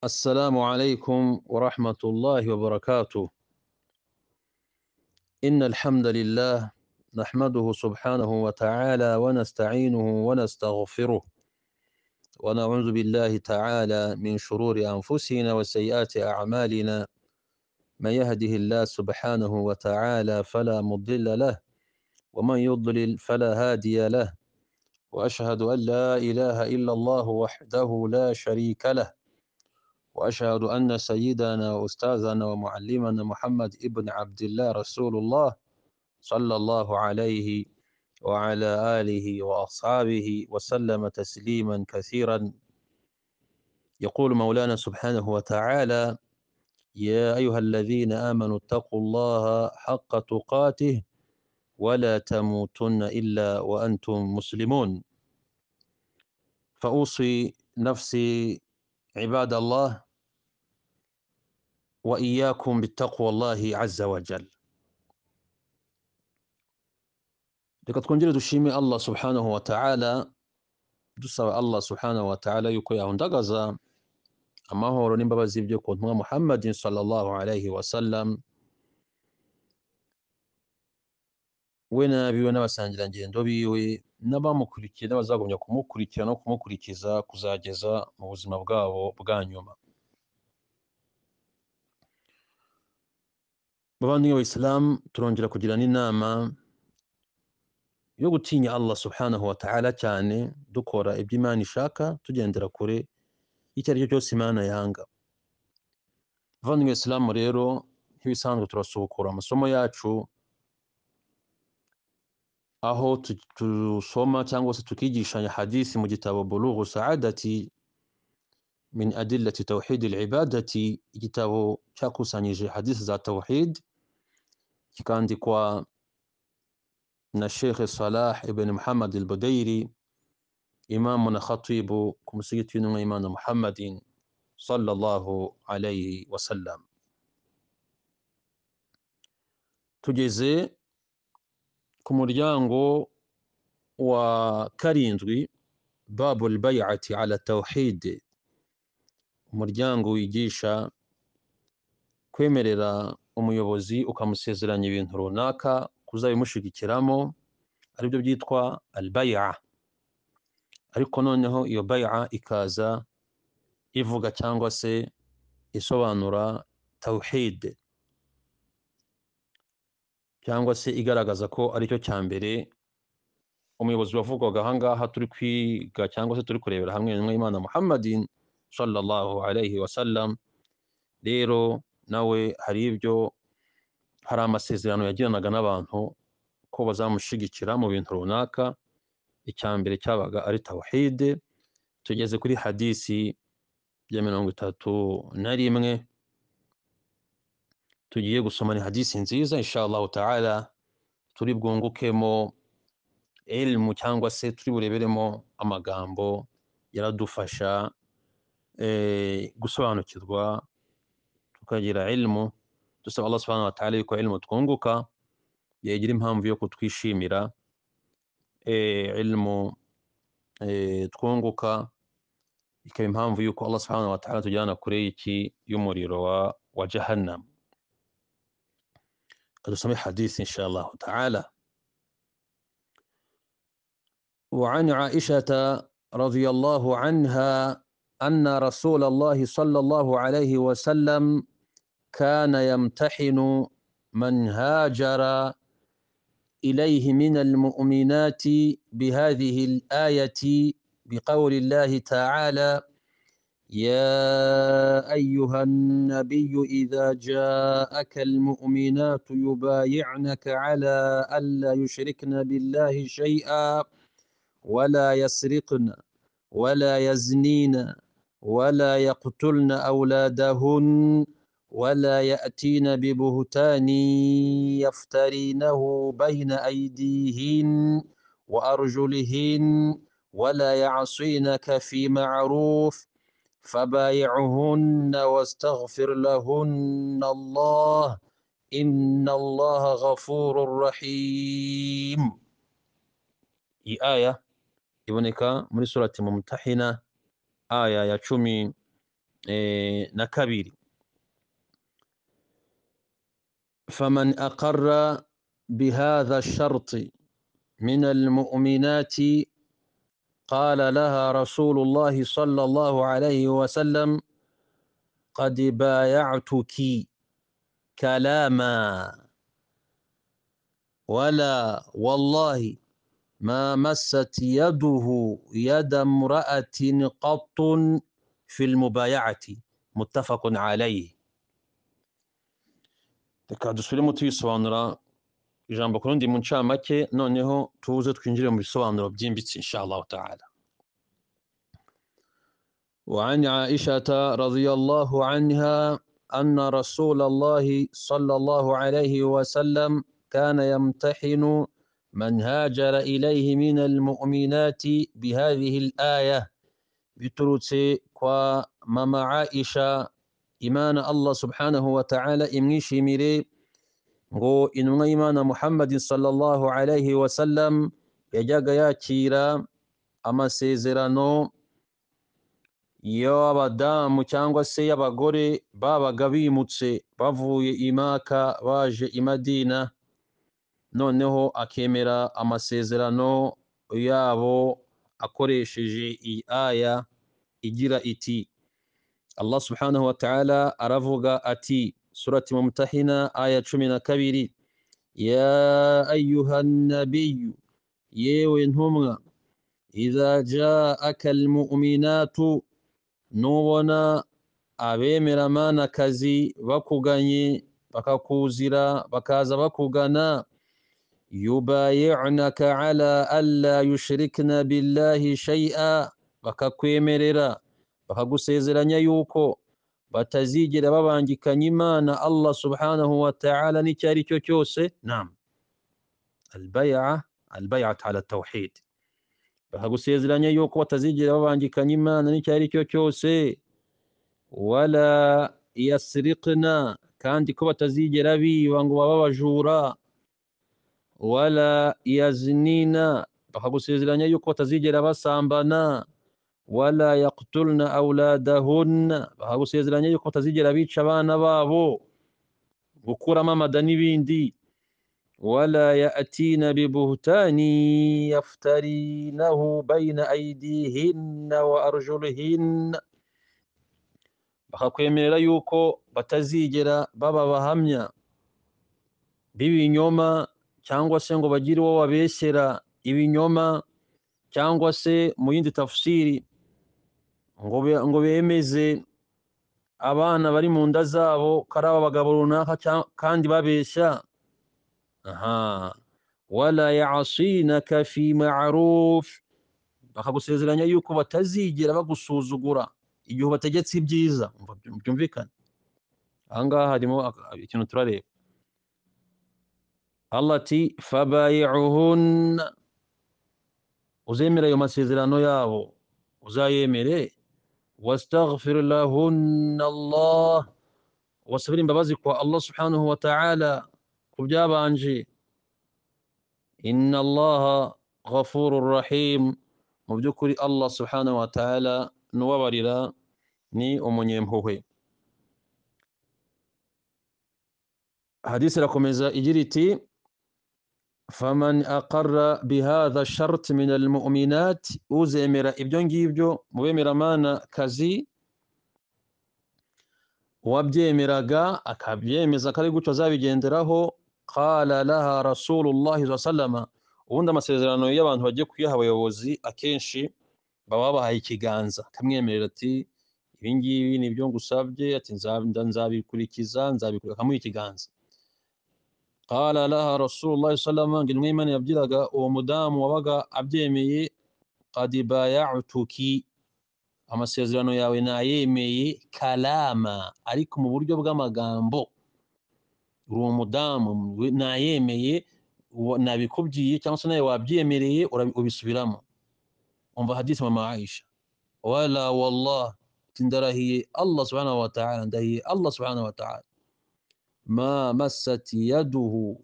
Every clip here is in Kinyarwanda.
السلام عليكم ورحمة الله وبركاته إن الحمد لله نحمده سبحانه وتعالى ونستعينه ونستغفره ونعوذ بالله تعالى من شرور أنفسنا وسيئات أعمالنا من يهده الله سبحانه وتعالى فلا مضل له ومن يضلل فلا هادي له وأشهد أن لا إله إلا الله وحده لا شريك له وأشهد أن سيدنا وأستاذنا ومعلمنا محمد ابن عبد الله رسول الله صلى الله عليه وعلى آله وأصحابه وسلم تسليما كثيرا يقول مولانا سبحانه وتعالى يا أيها الذين آمنوا اتقوا الله حق تقاته ولا تموتن إلا وأنتم مسلمون فأوصي نفسي عباد الله وإياكم بتقوى الله عز وجل reka twongere dushime allah subhanahu wataala dusaba allah subhanahu wataala yuko yahundagaza amahoro n'imbabazi byo ku ntumwa muhammadin sallallahu alaihi wasallam we n'abiwe n'abasangirangendo biwe n'abamukurikiye n'abazagumya kumukurikira no kumukurikiza kuzageza mu buzima bwabo bwa nyuma bavandimwe abayisilamu turongera kugirana inama yo gutinya allah subhanahu wa ta'ala cyane dukora ibyo imana ishaka tugendera kure icyo ari cyo cyose imana yanga bavandimwe isilamu rero nk'ibisanzwe turasubukura amasomo yacu aho dusoma cyangwa se tukigishanya hadisi mu gitabo bulughu saadati min adillati tawhid al-ibadati igitabo cyakusanyije hadisi za tawhid kikandikwa na Sheikh Salah ibn Muhammad al-Budairi imamu na khatibu ku musigiti w'intumwa y'Imana Muhammadin sallallahu alayhi wasallam tugeze ku muryango wa karindwi babu al-bay'ati ala tawhid umuryango wigisha kwemerera umuyobozi ukamusezeranya ibintu runaka kuzabimushyigikiramo aribyo byitwa albaya ariko noneho iyo baya ikaza ivuga cyangwa se isobanura tawhid cyangwa se igaragaza ko aricyo cya mbere umuyobozi wavugwaga ahangaha turi kwiga cyangwa se turi kurebera hamwe n'imwe y'imana muhammadin sallallahu alayhi wasallam rero nawe hari ibyo hari amasezerano yagiranaga n'abantu ko bazamushyigikira mu bintu runaka icya mbere cyabaga ari tawhide tugeze kuri hadisi ya mirongo itatu na rimwe tugiye gusoma ni hadisi nziza inshallah taala turi bwungukemo ilmu cyangwa se turi bureberemo amagambo yaradufasha gusobanukirwa tukagira ilmu dusaba allah subhanahu wa ta'ala yuko ilmu twunguka yagira impamvu yo kutwishimira ilmu twunguka ikaba impamvu yuko allah subhanahu wa ta'ala tujyana kure y'iki y'umuriro wa, wa jahannam kadusome hadisi insha allah ta'ala وعن عائشة رضي الله عنها أن رسول الله صلى الله عليه وسلم كان يمتحن من هاجر إليه من المؤمنات بهذه الآية بقول الله تعالى يا أيها النبي إذا جاءك المؤمنات يبايعنك على ألا يشركن بالله شيئا ولا يسرقن ولا يزنين ولا يقتلن أولادهن ولا يأتين ببهتان يفترينه بين أيديهن وأرجلهن ولا يعصينك في معروف فبايعهن واستغفر لهن الله إن الله غفور رحيم إي آية يبنك من سورة ممتحنة آية يا eh, na kabiri faman aqarra bihadha sharti min almu'minati قال لها رسول الله صلى الله عليه وسلم قد بايعتك كلاما ولا والله ما مست يده يد امرأة قط في المبايعة متفق عليه reka dusubiremo tubisobanura ijambo ku rundi mu ncamake noneho tuze twinjire mu bisobanuro byimbitse inshallah taala وعن عائشة رضي الله عنها أن رسول الله صلى الله عليه وسلم كان يمتحن من هاجر إليه من المؤمنات بهذه الآية بتروتسي كوا ماما عائشة إيمان الله سبحانه وتعالى إمنيشي ميري ngo intumwa y'imana muhammadin sallallahu alaihi wasallam yajyaga yakira amasezerano y'abadamu cyangwa se y'abagore babaga bimutse bavuye i maka baje i madina noneho akemera amasezerano yabo akoresheje iyi aya igira iti allah subhanahu wa ta'ala aravuga ati surati mumtahina aya cumi na kabiri ya ayuha nabiyu yewe ntumwa idha jaaka almu'minatu nubona abemeramanakazi bakuganye bakakuzira bakaza bakugana yubayi'naka ala alla yushrikna billahi shay'a bakakwemerera bakagusezeranya yuko batazigera babangikanya imana allah subhanahu wa ta'ala n'icyo ari cyo cyose nam albaya albayat ala tawhid bakagusezeranya yuko batazigera babangikanya imana n'icyo ari cyo cyose wala yasirikna kandi ko batazigera biba ngo baba abajura wala yazinina bakagusezeranya yuko batazigera basambana wala yaktulna auladahunna bakagusezeranya yuko batazigera bica abana babo gukuramo amada n'ibindi ولا يأتين ببهتان يفترينه بين أيديهن وأرجلهن bakakwemerera yuko batazigera baba abahamya b'ibinyoma cyangwa se ngo bagire uwo babeshyera ibinyoma cyangwa se mu yindi tafsiri ngo be- ngo bemeze abana bari mu nda zabo ko ari abagabo runaka cya- kandi babeshya aha wala yasinaka fi ma'ruf bakagusezeranya yuko batazigera bagusuzugura igihe ubategetse ibyiza umva byu- byumvikana ahangaha harimo aka- ikintu turareba allah ati fabayi'uhunna uzemera ayo masezerano yabo uzayemere wastaghfir lahunna allah wasabira imbabazi kwa allah subhanahu wa ta'ala ku byabanje inna allaha ghafurur rahim mu by'ukuri allah subhanahu wa ta'ala n'ubabarira ni umunyempuhwe hadisi irakomeza igira iti faman aqarra bihadha shart min almu'minat uzemera ibyo ngibyo mu bemeramana kazi uwabyemeraga akabyemeza ko ari gutyo azabigenderaho qala laha rasulullahi sa sallama ubundi amasezerano y'abantu bagiye kuyaha abayobozi akenshi baba babahaye ikiganza akamwemerera ati ibi ngibi ni byo ngusabye ati "Nza- nda- nzabikurikiza nzabikurikiza akamuha ikiganza qala laha rasulullahi sa sallama ngo intumwa y'imana yabwiraga uwo mudamu wabaga abyemeye qad bayatuki amasezerano yawe nayemeye kalama ariko mu buryo bw'amagambo uri umudamu we- nayemeye uwo- nabikubwiye cyangwa se nawe wabyemereye urabi- ubisubiramo umva hadisi mama aisha wala wallah ati ndarahiye allah subhanahu wa ta'ala ndahiye allah subhanahu wa ta'ala ma massat yaduhu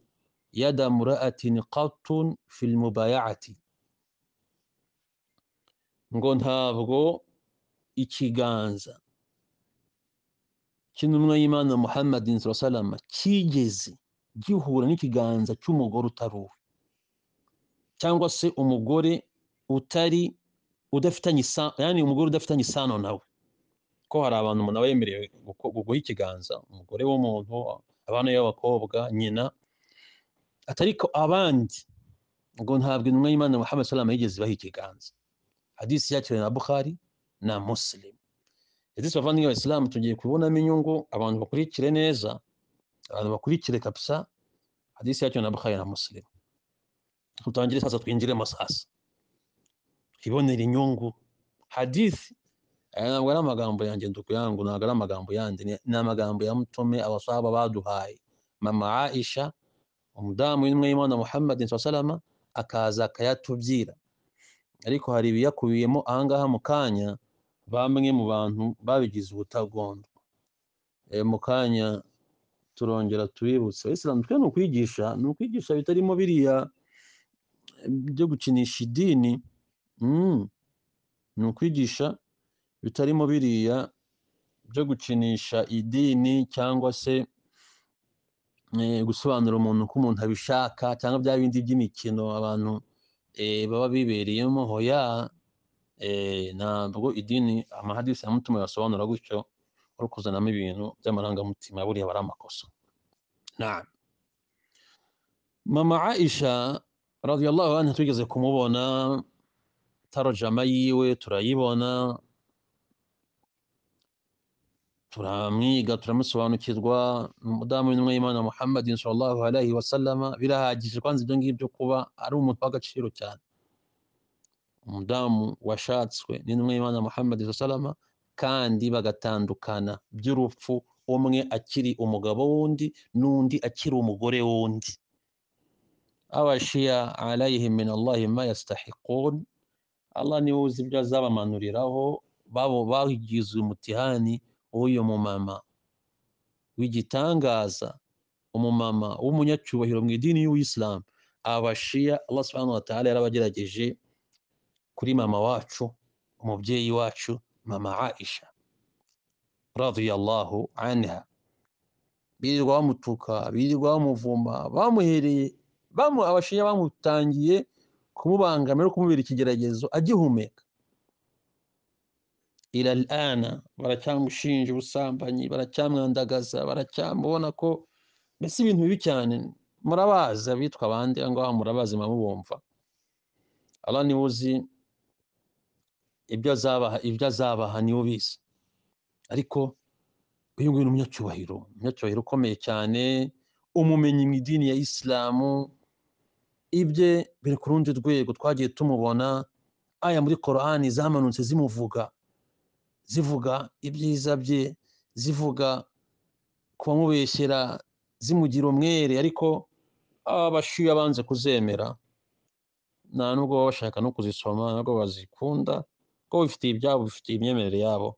yada mura'atin qattun fil mubayati ngo ntabwo ikiganza cy'intumwa Muhammad inzu wasalama cyigeze gihura n'ikiganza cy'umugore utari uwe cyangwa se umugore utari udafitanye isano yani umugore udafitanye isano nawe ko hari abantu umuntu aba yemerewe guha ikiganza umugore w'umuntu abana b'abakobwa nyina ariko abandi ngo ntabwo intumwa y'imana muhammad salama yigeze ibaha ikiganza hadisi yakiriwe na bukhari na muslim hadisi bavandimwe abayisilamu tugiye kubonamo inyungu abantu bakurikire neza abantu bakurikire kabisa hadisi yakiriwe na bukhari na muslim tutangire sasa twinjiremo sasa ibonera inyungu hadisi aya ntabwo ari amagambo yanjye ndukuyangu ntabwo ari amagambo yandi ni amagambo ya mutume abasaba baduhaye mama aisha umudamu w'intumwa y'imana muhammad salama akaza akayatubwira ariko hari ibiyakubiyemo ahangaha mu kanya bamwe mu bantu babigize ubutagondo mu kanya turongera tubibutse isilamu twe ni ukwigisha ni ukwigisha bitarimo biriya byo gukinisha idini ni ukwigisha bitarimo biriya byo gukinisha idini cyangwa se gusobanura umuntu ko umuntu abishaka cyangwa bya bindi by'imikino abantu baba bibereyemo hoya ntabwo idini amahadisi ya mutima yasobanura gutyo uri kuzanamo ibintu by'amarangamutima buriya bari amakosa mama aisha radiyallahu anha tugeze kumubona tarojama yiwe turayibona turamwiga turamusobanukirwa umudamu w'intumwa y'imana muhammadin sallallahu alaihi wasallama birahagije kwanza ibyo ngibyo kuba ari umuntu w'agaciro cyane umudamu washatswe n'intumwa y'imana muhammadin sallallahu kandi bagatandukana by'urupfu umwe akiri umugabo w'undi n'undi akiri umugore w'undi abashiya alayhi min allahi ma yastahiqun allah niwe uzi ibyo azabamanuriraho babo bagize umutihani w'uyu mumama w'igitangaza umumama w'umunyacyubahiro mu idini y'ubuyisilamu abashiya allah subhanahu wa ta'ala yarabagerageje kuri mama wacu umubyeyi wacu mama aisha radiyallahu anha birirwa bamutuka birirwa bamuvuma bamuhereye bamu abashiya bamutangiye kumubangamira no kumubera ikigeragezo agihumeka ila alana baracyamushinja ubusambanyi baracyamwandagaza baracyamubona ko mbese ibintu bibi cyane murabazi abitwa abandi aho ngaho murabazi murabumva aba niwe uzi ibyo azabaha ibyo azabaha niwe ubizi ariko uyu nguyu ni umunyacyubahiro umunyacyubahiro ukomeye cyane umumenyi mu idini ya isilamu ibye biri ku rundi rwego twagiye tumubona aya muri korani zamanutse zimuvuga zivuga ibyiza bye zivuga kubamubeshyera zimugira umwere ariko abashyuye abanze kuzemera nta nubwo baba bashaka no kuzisoma ntabwo bazikunda kuko bifitiye ibyabo bifitiye imyemerere yabo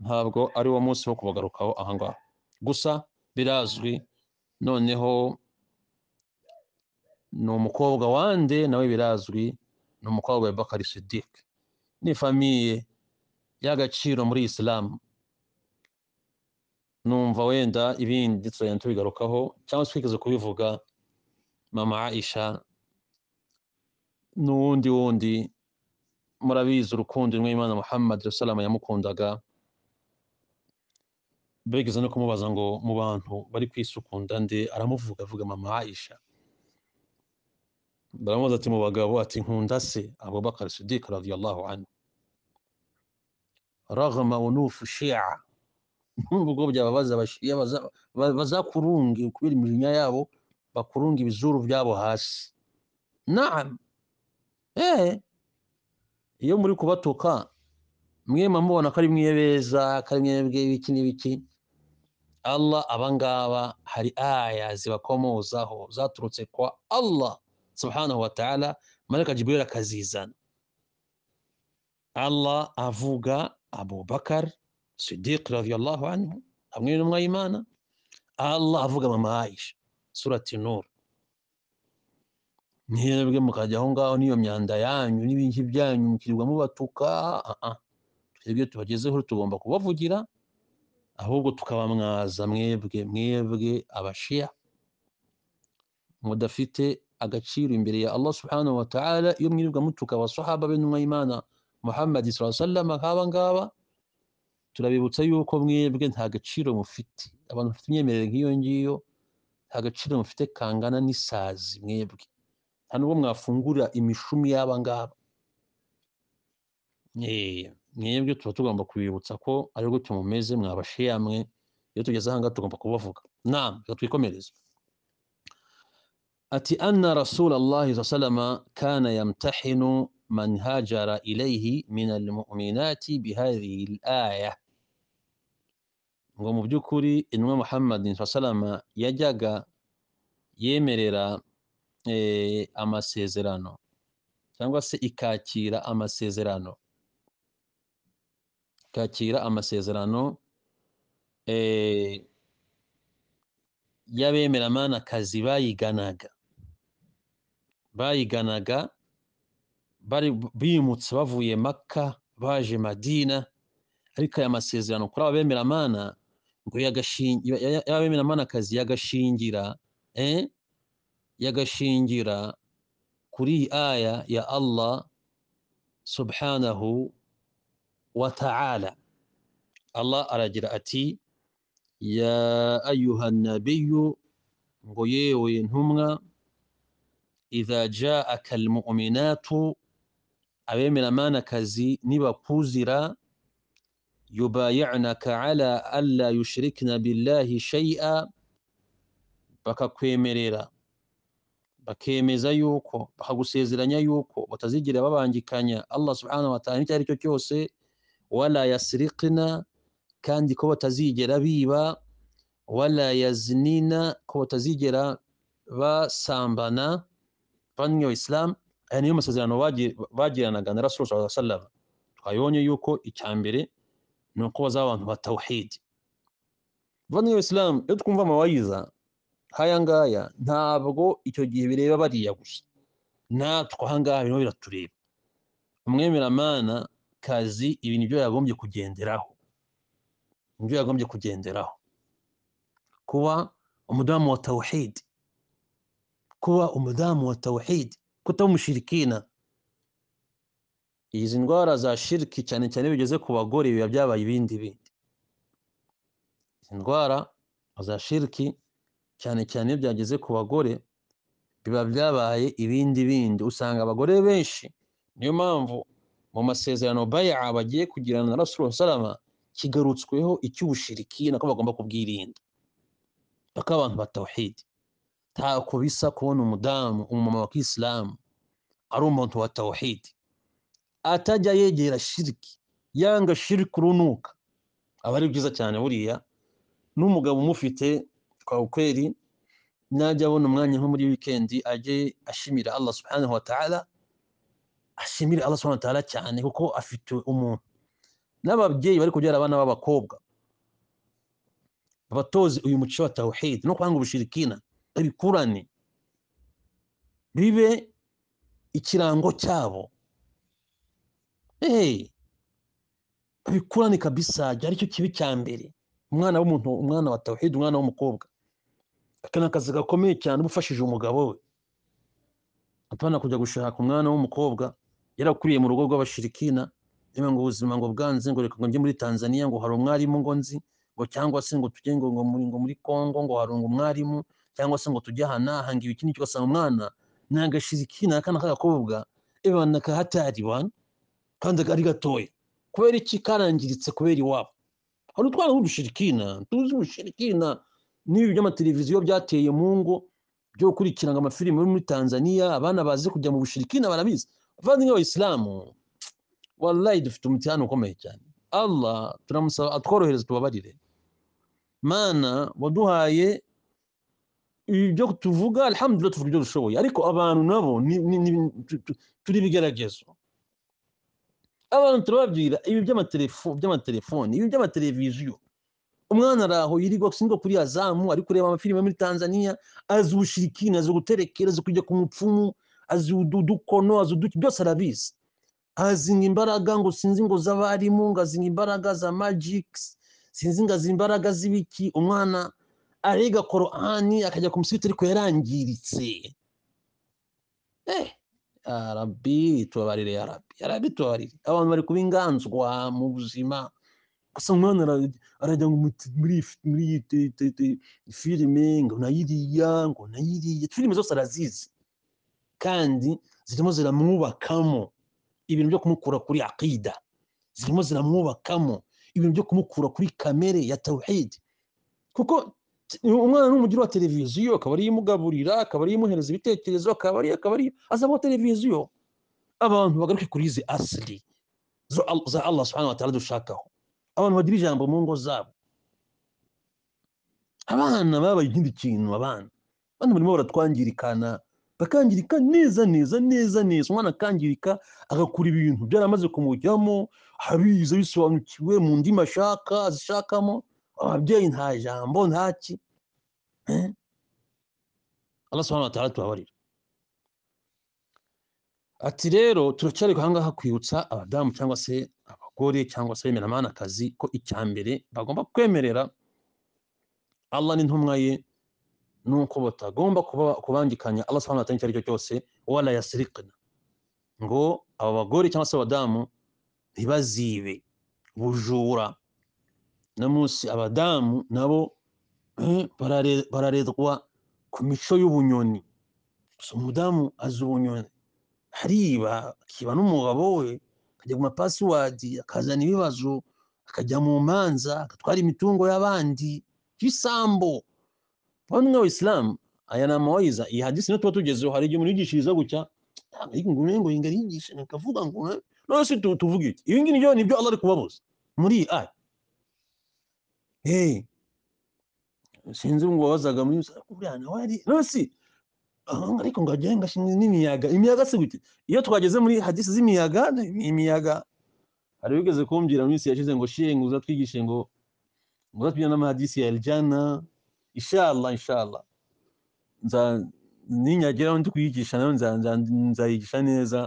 ntabwo ari wo munsi wo kubagarukaho aha ngaha gusa birazwi noneho ni umukobwa wande nawe birazwi ni umukobwa wa bakari sidike ni famiye y'agaciro muri isilamu numva wenda ibindi tuzagenda tubigarukaho cyangwa se twigeze kubivuga mama aisha n'uwundi wundi murabizi urukundo intumwa y'imana muhammad salama yamukundaga bigeze no kumubaza ngo mu bantu bari kwisukunda nde aramuvuga avuga mama aisha baramubaza ati mu bagabo ati nkunda se abubakar sidike radiyallahu anhu ragama unufu shi'a nubwo byababaza abashiya bazakurunge kubera imirimo yabo bakurunga ibizuru byabo hasi naam eh iyo muri kubatuka mwe mubona ko ari mwe beza ko ari mwe ibiki n'ibiki Allah abangaba hari aya zibakomozaho zaturutse kwa Allah subhanahu wa ta'ala malaika Jibril akazizana Allah avuga Abu Bakar Siddiq radiyallahu anhu hamwe n'intumwa y'Imana Allah avuga mama Aisha surati Nur mwebwe mukajya aho ngaho n'iyo myanda yanyu n'ibinki byanyu mukirirwa mubatuka twebwe tubagezeho tugomba kubavugira ahubwo tukabamwaza mwebwe mwebwe abashiya mudafite agaciro imbere ya allah subhanahu wa ta'ala iyo mwirirwa mutuka abasahaba b'intumwa y'imana muhammad sallallahu alaihi wasallam nk'aba ngaba turabibutsa yuko mwebwe nta gaciro mufite abantu bafite imyemerere nk'iyo ngiyo nta gaciro mufite kangana n'isazi mwebwe nta nubwo mwafungura imishumi y'aba ngaba Eh, mwebwe tuba tugomba kubibutsa ko aribwo tumumeze mwabashiyamwe iyo tugeze ahangaha tugomba kubavuga naam reka twikomereze ati anna rasul allahi saa salama kana yamtahinu man hajara ilaihi min almuminati bihadhihi laya ngo mu by'ukuri intumwa muhammadin saa salama yajyaga yemerera eh, amasezerano cyangwa se ikakira amasezerano ikakira amasezerano eh, y'abemeramanakazi bayiganaga bayiganaga bari bimutse bavuye maka baje madina ariko aya masezerano kuri aba bemeramana ngo yagashingira aba bemeramanakazi yagashingira eh, yagashingira kuri iyi aya ya allah subhanahu wa ta'ala allah aragira ati ya ayuha nabiyu ngo yewe ntumwa idha jaaka almuminatu abemeramanakazi nibakuzira yubayinaka ala alla yushrikna billahi shay'a bakakwemerera bakemeza yuko bakagusezeranya yuko batazigera babangikanya allah subhanahu wa ta'ala icyo ari cyo cyose wala yasriqna kandi ko batazigera biba wala yazinina ko batazigera basambana bamwe Islam aya niyo masezerano bagiranaga na Rasul sallallahu alaihi wasallam twayonye yuko icyambere ni uko baza abantu ba tauhid bamwe Islam iyo twumva amawayiza haya ngaya ntabwo icyo gihe bireba bariya gusa natwe aha ngaha birimo biratureba umwemeramana kazi ibi nibyo yagombye kugenderaho nibyo yagombye kugenderaho kuba umudamu wa tauhid kuba umudamu wa tawhid kutaba umushirikina izi ndwara za shiriki cyane cyane bigeze ku bagore biba byabaye ibindi bindi izi ndwara za shiriki cyane cyane iyo byageze ku bagore biba byabaye ibindi bindi usanga abagore benshi niyo mpamvu mu masezerano baya bagiye kugirana na rasul salama kigarutsweho icy'ubushirikina ko bagomba kubwirinda bakaba abantu ba tawhidi ntako bisa kubona umudamu umumama wa kisilamu ari umuntu wa tawhidi atajya yegera shiriki yanga shiriki urunuka aba ari byiza cyane buriya n'umugabo umufite kweri najya abona umwanya nko muri wikendi ajye ashimira allah subhanahu wa ta'ala ashimira allah subhanahu wa ta'ala cyane kuko afite umuntu n'ababyeyi bari kubyara abana b'abakobwa abatozi uyu muco wa tawhidi no kwanga ubushirikina bikurane bibe ikirango cyabo bikurane kabisa aricyo kibi cya mbere umwana w'umuntu umwana wa tawhid umwana w'umukobwa aka ni akazi gakomeye cyane uba ufashije umugabo we apana kujya gushaka umwana w'umukobwa yarakuriye mu rugo rw'abashirikina ngo ubuzima ngo bwanze ngo reka ngo njye muri tanzania ngo hari umwarimu ngo nzi ngo cyangwa se ngo tujye ngo muri kongo ngo hari umwarimu cyangwa se ngo tujye aha naha ngo ibiki n'icyo ugasanga umwana ni agashirikina akana k'agakobwa ebana kahatari bana kandi ari gatoya kubera iki karangiritse kubera iwabo hari utwana b'udushirikina tuzi ubushirikina n'ibi by'amateleviziyo byateye mu ngo byo gukurikirana amafilime yo muri tanzania abana bazi kujya mu bushirikina barabizi abavandimwe abayisilamu wallahi dufite umutihano ukomeye cyane allah turamusaba atworohereze tubabarire mana waduhaye ibyo tuvuga alhamdulillah tuvuga ibyo dushoboye ariko abantu nabo turi ibigeragezo abantu turababwira ibi by'amatelefoni ibi by'amateleviziyo umwana araho yirirwa singo kuri azamu ari kureba amafilime muri tanzania azi ubushirikini azi guterekera azi kujya ku mupfumu azi udukono azi uduki byose arabizi azinga imbaraga ngo sinzi ngo z'abarimu ngo azinga imbaraga za magikisi sinzi ngazi imbaraga z'ibiki umwana ariga korani akajya ku musibiti ariko yarangiritse eh ya rabbi tubabarire ya rabbi ya rabbi tubabarire abantu bari kuba inganzwa mu buzima gusa umwana ara- arajya ngo muti- muri iyi fi- muri iyi te- te- te- filime ngo nayiriya ngo nayiriya filime zose arazizi kandi zirimo ziramwubakamo ibintu byo kumukura kuri akida zirimo ziramwubakamo ibintu byo kumukura kuri kamere ya tawhid kuko t- umwana n'umugira wa televiziyo akaba ariyo imugaburira akaba ariyo imuhereza ibitekerezo akaba ariyo akaba ariyo azabaho televiziyo abantu bagaruke kuri izi asiri zo Al- za allah subhanahu wa ta'ala dushakaho abantu bagira ijambo mu ngo zabo abana babaye ikindi kintu abana abana barimo baratwangirikana bakangirika neza neza neza neza umwana akangirika agakura ibintu byaramaze kumujyamo abizi abisobanukiwe mu ndimi ashaka azishakamo ababyeyi nta jambo nta ki Eh? Allah subhanahu wa ta'ala tubabarira ati rero turacyareka ahangaha kwibutsa abadamu cyangwa se abagore cyangwa se bemeremanakazi ko icya mbere bagomba kwemerera Allah n'intumwa ye nuko batagomba kuba- kubangikanya Allah subhanahu wa ta'ala icyo ari cyo cyose wala yasriqna ngo aba bagore cyangwa se abadamu ntibazibe bujura no munsi abadamu nabo eh, barare- bararerwa ku mico y'ubunyoni gusa umudamu azi ubunyoni hariba akiba n'umugabo we akajya ku mapasiwadi akazana ibibazo akajya mu manza agatwara imitungo y'abandi y'isambu bamwe abayisilamu aya ni amawayiza iyi hadisi niyo tuba tugezeho hari igihe umuntu yigishiriza gutya ntabwo ari ngo ngo ingari yigisha akavuga ngo eh, none se tu- tuvuge iki ibi ngibi nibyo nibyo Allah ari kubabuza muri iyi aya hey sinzi ngo wabazaga muri uriya nawe ari none se Ah, ariko ngo agiye ngashinga n'imiyaga imiyaga se gute iyo twageze muri hadisi z'imiyaga ni imiyaga hari wigeze kumbwira mu minsi yashize ngo shiye ngo uzatwigishe ngo ngo uzatwigishe n'amahadisi ya aljana inshallah inshallah nza ninyageraho ndi kuyigisha nayo nza- nza- nzayigisha neza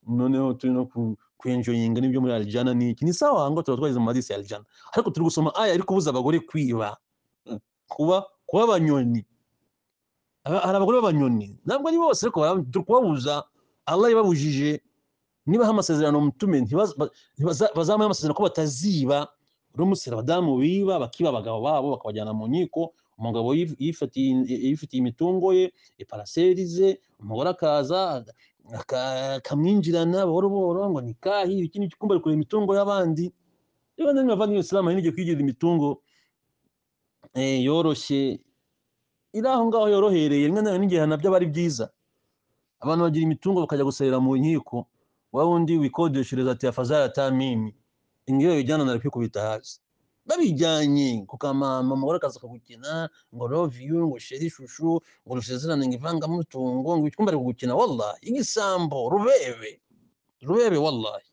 noneho turi no ku kwenjoyinga n'ibyo muri aljana ni iki ni sawa ngo tuba twageze mu mahadisi ya aljana ariko turi gusoma aya ariko kubuza abagore kwiba kuba kuba abanyoni Aba- hari abagore b'abanyoni ntabwo ari bose ariko bara- turi kubabuza allah yababujije nibaha amasezerano mutume ntibaza- ba- ntibaza- bazamuhe amasezerano ko bataziba uramutse abadamu biba bakiba abagabo babo bakabajyana mu nkiko umugabo yif- yifatiye yifitiye imitungo ye iparaseri ze umugore akaza aka- akamwinjirana buhoro buhoro ngo nikahi ikindi gikumba ari kureba imitungo y'abandi rero namwe bavandimwe isilamu hari n'igihe kwigirira imitungo eh, yoroshye iri aho ngaho yorohereye rimwe na rimwe n'igihano byaba ari byiza abantu bagira imitungo bakajya guserera mu nkiko wa wundi wikodeshereza ati afazara tamimi ingiyo yijyana na kwikubita hasi babijyanye ku kamama umugore akaza kugukina ngo love you ngo sheri shushu ngo rusezerane ngo ivangamutungo ngo icyumba ari kugukina wallahi igisambo rubebe rubebe wallahi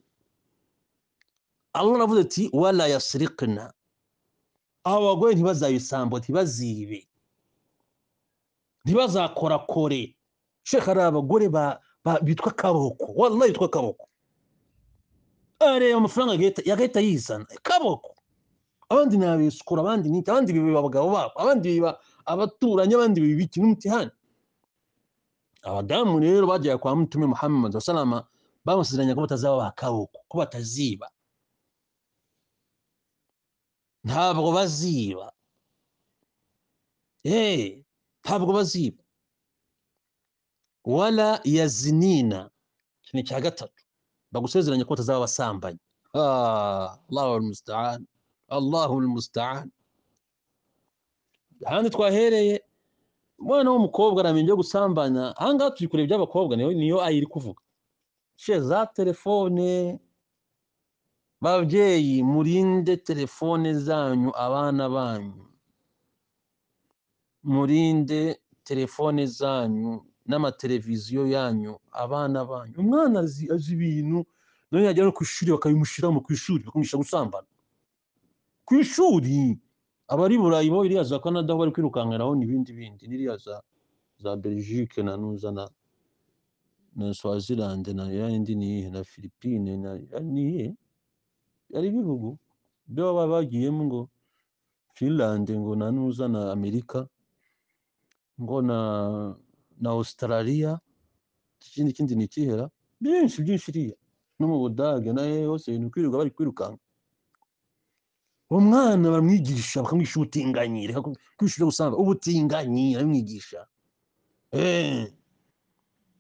Allah navuze ati wala yasriqna abagore ntibazayisambo ntibazibe ntibazakorakore sheka hari abagore ba- ba- bitwa kaboko wallahi bitwa kaboko areba amafaranga agahita- yagahita yizana kaboko abandi ni abesukura abandi ni iki, abandi biba abagabo babo abandi biba abaturanyi abandi biba iki n'umutihani abadamu rero bagiye kwa mutume muhammad wasalama bamusezeranya ko batazaba ba kaboko ko bataziba ntabwo baziba eh ntabwo baziba wala yazinina iki ni icya gatatu bagusezeranya ko batazaba abasambanyi ah, allahu almustaan allahu almustaan ahandi twahereye umwana w'umukobwa aramenya ibyo gusambana ahangaha turi kureba iby'abakobwa niyo niyo ayi iri kuvuga she za telefone babyeyi murinde telefone zanyu abana banyu murinde telefone zanyu n'amateleviziyo yanyu abana banyu umwana azi azi ibintu nawe yajya no ku ishuri bakabimushyiramo ku ishuri bakamwishyura gusambana ku ishuri abari burayi bo iriya za canada aho bari kwirukankiraho n'ibindi bindi n'iriya za za belgique na nuza na na swaziland na yandi niyihe na philippine na niyihe ari ibihugu byo baba bagiyemo ngo finland ngo nanuza na amerika ngo na na australia ikindi kindi nikihera byinshi byinshi iriya no mu budage na he hose ibintu kwirirwa bari kwirukanka uwo mwana baramwigisha bakamwigisha ubutinganyi reka kwishura gusanga ubutinganyi aramwigisha Eh,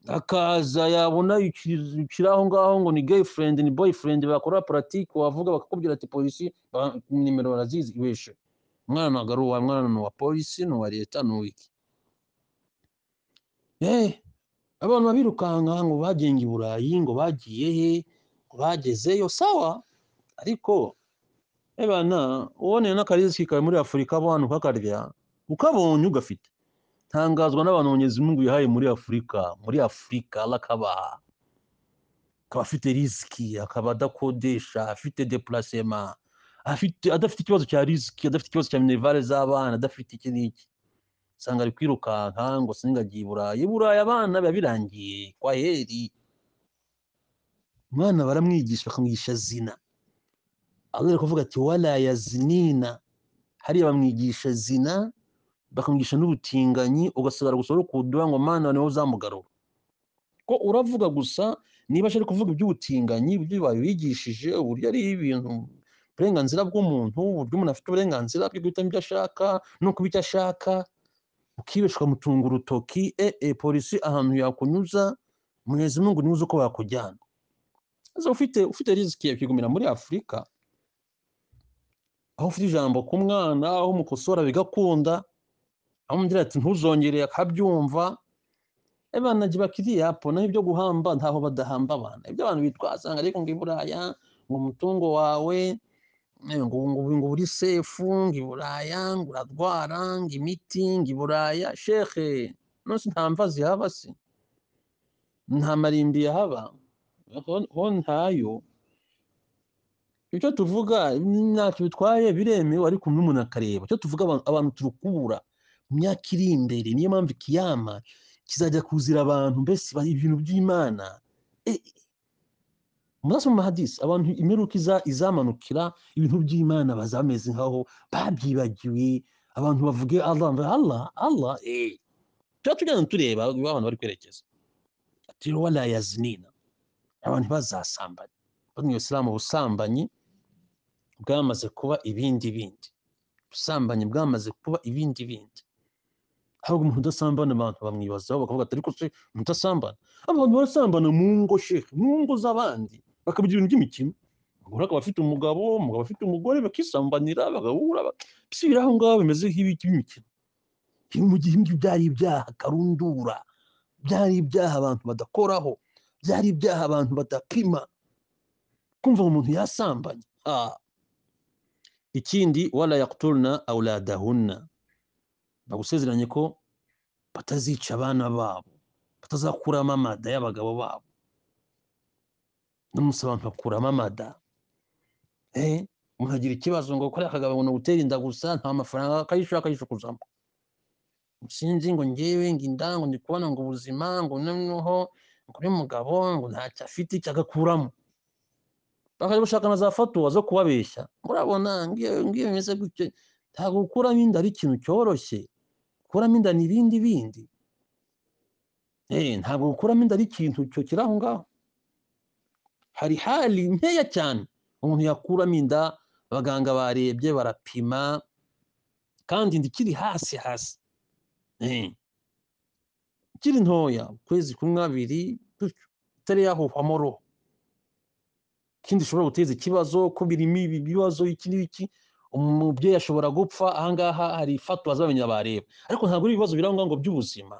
akaza yabona ikiri ikiri aho ngaho ngo ni girlfriend ni boyfriend bakora pratique wavuga bakakubwira ati polisi ba- nimero barazizi ibeshe umwana ntabwo ari uwawe umwana ni uwa polisi ni uwa leta ni uw'iki Eh, abantu babirukanka ngo bagenge i burayi ngo bagiye he ngo bagezeyo sawa ariko ebana uboneye n'akariziki kawe muri afurika abo hantu ukakarya ukabonye ugafite ntangazwa n'abantu Mwenyezi Mungu yahaye muri afurika muri afurika Allah akabaha akaba afite risiki akaba adakodesha afite depulasema afite adafite ikibazo cya risiki adafite ikibazo cya minerivare z'abana adafite iki n'iki usanga ari kwirukanka ngo singagiye i burayi i burayi abana biba birangiye kwa heri umwana baramwigisha bakamwigisha zina ahereye kuvuga ati wala yazinina hariya bamwigisha zina bakamwigisha n'ubutinganyi ugasigara gusa urukuduha ngo mana niwe uzamugarura ko uravuga gusa niba ashaka kuvuga iby'ubutinganyi ibyo babigishije uburyo ari ibintu uburenganzira bw'umuntu uburyo umuntu afite uburenganzira bwo guhitamo ibyo ashaka no kuba icyo ashaka ukibeshwa mutunga urutoki e e polisi ahantu yakunyuza munyezi mungu niwe uzi uko wakujyana Aza ufite ufite riziki yakigumira muri afurika aho ufite ijambo ku mwana aho umukosora bigakunda aho umubwira ati ntuzongere akabyumva abana jye bakiriya po naho ibyo guhamba ntaho badahamba abana ibyo abantu bitwazanga ariko ngo i buraya ngo umutungo wawe eh, ngo ngo ngo uri sefu ngo i buraya ngo uradwara ngo imiti ngo i buraya shekhe nonse nta mva zihaba se nta marimbi yahaba ho- ho ntayo ibyo tuvuga ntacyo bitwaye biremewe ariko n'umuntu akareba icyo tuvuga abantu- abantu turukura mu myaka iri imbere niyo mpamvu ikiyama kizajya kuzira abantu mbese ba- ibintu by'imana Eh, eh, murazi mu mahadisi abantu imperuka iza- izamanukira ibintu by'imana bazameze nkaho babyibagiwe abantu bavuge allah mva- allah allah eh tuba tujyana tureba aho abantu bari kwerekeza ati wala yazinina abantu ntibazasambane bamwe isilamu ubusambanyi bwamaze kuba ibindi bindi ubusambanyi bwamaze kuba ibindi bindi ahubwo umuntu udasambana abantu bamwibazaho bakavuga ati ariko se umuntu udasambana abantu barasambana mu ngo shehe mu ngo z'abandi bakabigira ibintu by'imikino umugore akaba afite umugabo umugabo afite umugore bakisambanira bagahura bak- si biri aho ngaho bimeze nk'ibiki by'imikino Ibi mu gihe ibyo byari ibyaha karundura byari ibyaha abantu badakoraho byari ibyaha abantu badapima kumva ngo umuntu yasambanye Ah. ikindi wala yaktulna auladahunna bagusezeranye ko batazica abana babo batazakuramo amada y'abagabo babo n'umunsi abantu bakuramo amada Eh, umuntu agira ikibazo ngo kariya kagabo ngo gutera inda gusa nta mafaranga akayishura akayishukuzamo sinzi ngo ngewe ngo inda ngo ndi kubona ngo ubuzima ngo noneho ngo uyu mugabo ngo ntacyo afite icyo agakuramo bakajya gushaka na za fatuwa zo kubabeshya murabona ngiyo ngiyo bimeze gutyo ntabwo gukuramo inda ari ikintu cyoroshye gukuramo inda ni ibindi bindi Eh, ntabwo gukuramo inda ari ikintu cyo kiri aho ngaho hari hali nkeya cyane umuntu yakuramo inda abaganga barebye barapima kandi inda ikiri hasi hasi Eh, ikiri ntoya ukwezi kumwe abiri gutyo itari yahuhwamo roho ikindi ishobora guteza ikibazo ko birimo ibi bibazo iki n'iki umubyeyi ashobora gupfa ahangaha hari ifatwa zabamenya bareba ariko ntabwo ari ibibazo biri aho ngaho ngo by'ubuzima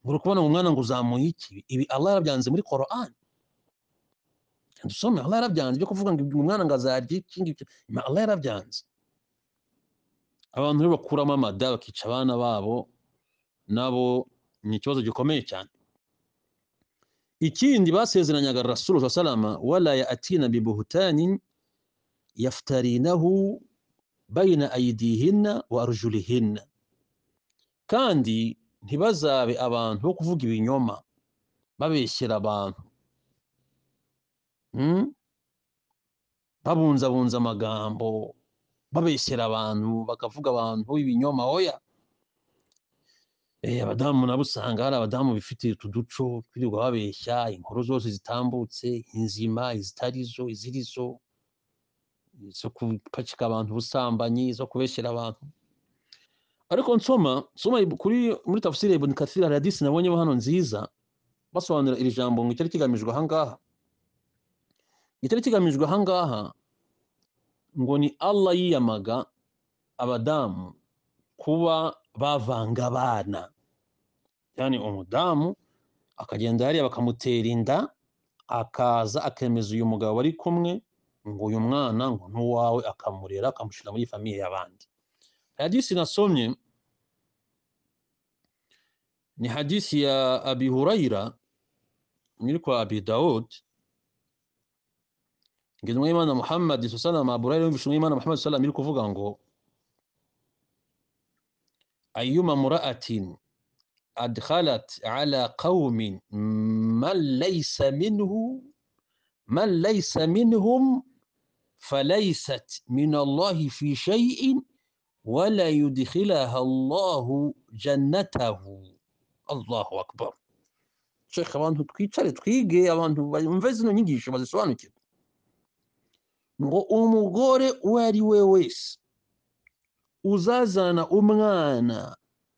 ngo uri kubona ngo umwana ngo uzamuye iki ibi Allah yarabyanze muri Quran dusome Allah yarabyanze byo kuvuga ngo umwana ngo azarya iki ngiki ma- Allah yarabyanze abantu rero bakuramo amada bakica abana babo nabo ni ikibazo gikomeye cyane ikindi basezeranyaga rasulu sa salama wala yatina bibuhutanin yaftarinahu bayina aidihinna wa arjulihinna kandi ntibazabe abantu bo kuvuga ibinyoma babeshyera abantu mm? babunzabunza amagambo babeshyera abantu bakavuga abantu b'ibinyoma oya Eh, abadamu nabo usanga hari abadamu bifitiye utu duco twirirwa babeshya inkuru zose zitambutse inzima izitarizo izirizo zo gupakika abantu ubusambanyi zo kubeshyera abantu ariko nsoma nsoma kuri muri tafsiri ya ibn kathir hari hadisi nabonyeho hano nziza basobanura iri jambo ngo icyari kigamijwe ahangaha icyari kigamijwe ahangaha ngo ni allah yiyamaga abadamu kuba bavanga abana yani umudamu akagenda hariya bakamutera inda akaza akemeza uyu mugabo bari kumwe ngo uyu mwana ngo n'uwawe akamurera akamushyira muri famiye y'abandi hadisi nasomye ni hadisi ya abi hurayira nyiri kwa abi daud ngenwa y'imana muhammad salama abu hurayira yumvise umwimana muhammad salama iri kuvuga ngo ayuma mura'atin adkhalat ala qaumin man laysa minhu man laysa minhum falaysat min allahi fi shay'in wala yudkhilaha allahu jannatahu allahu akbar shekhe abantu twicare twige abantu bumve zino nyigisho bazisobanukirwe ngo umugore uwo ari we wese uzazana umwana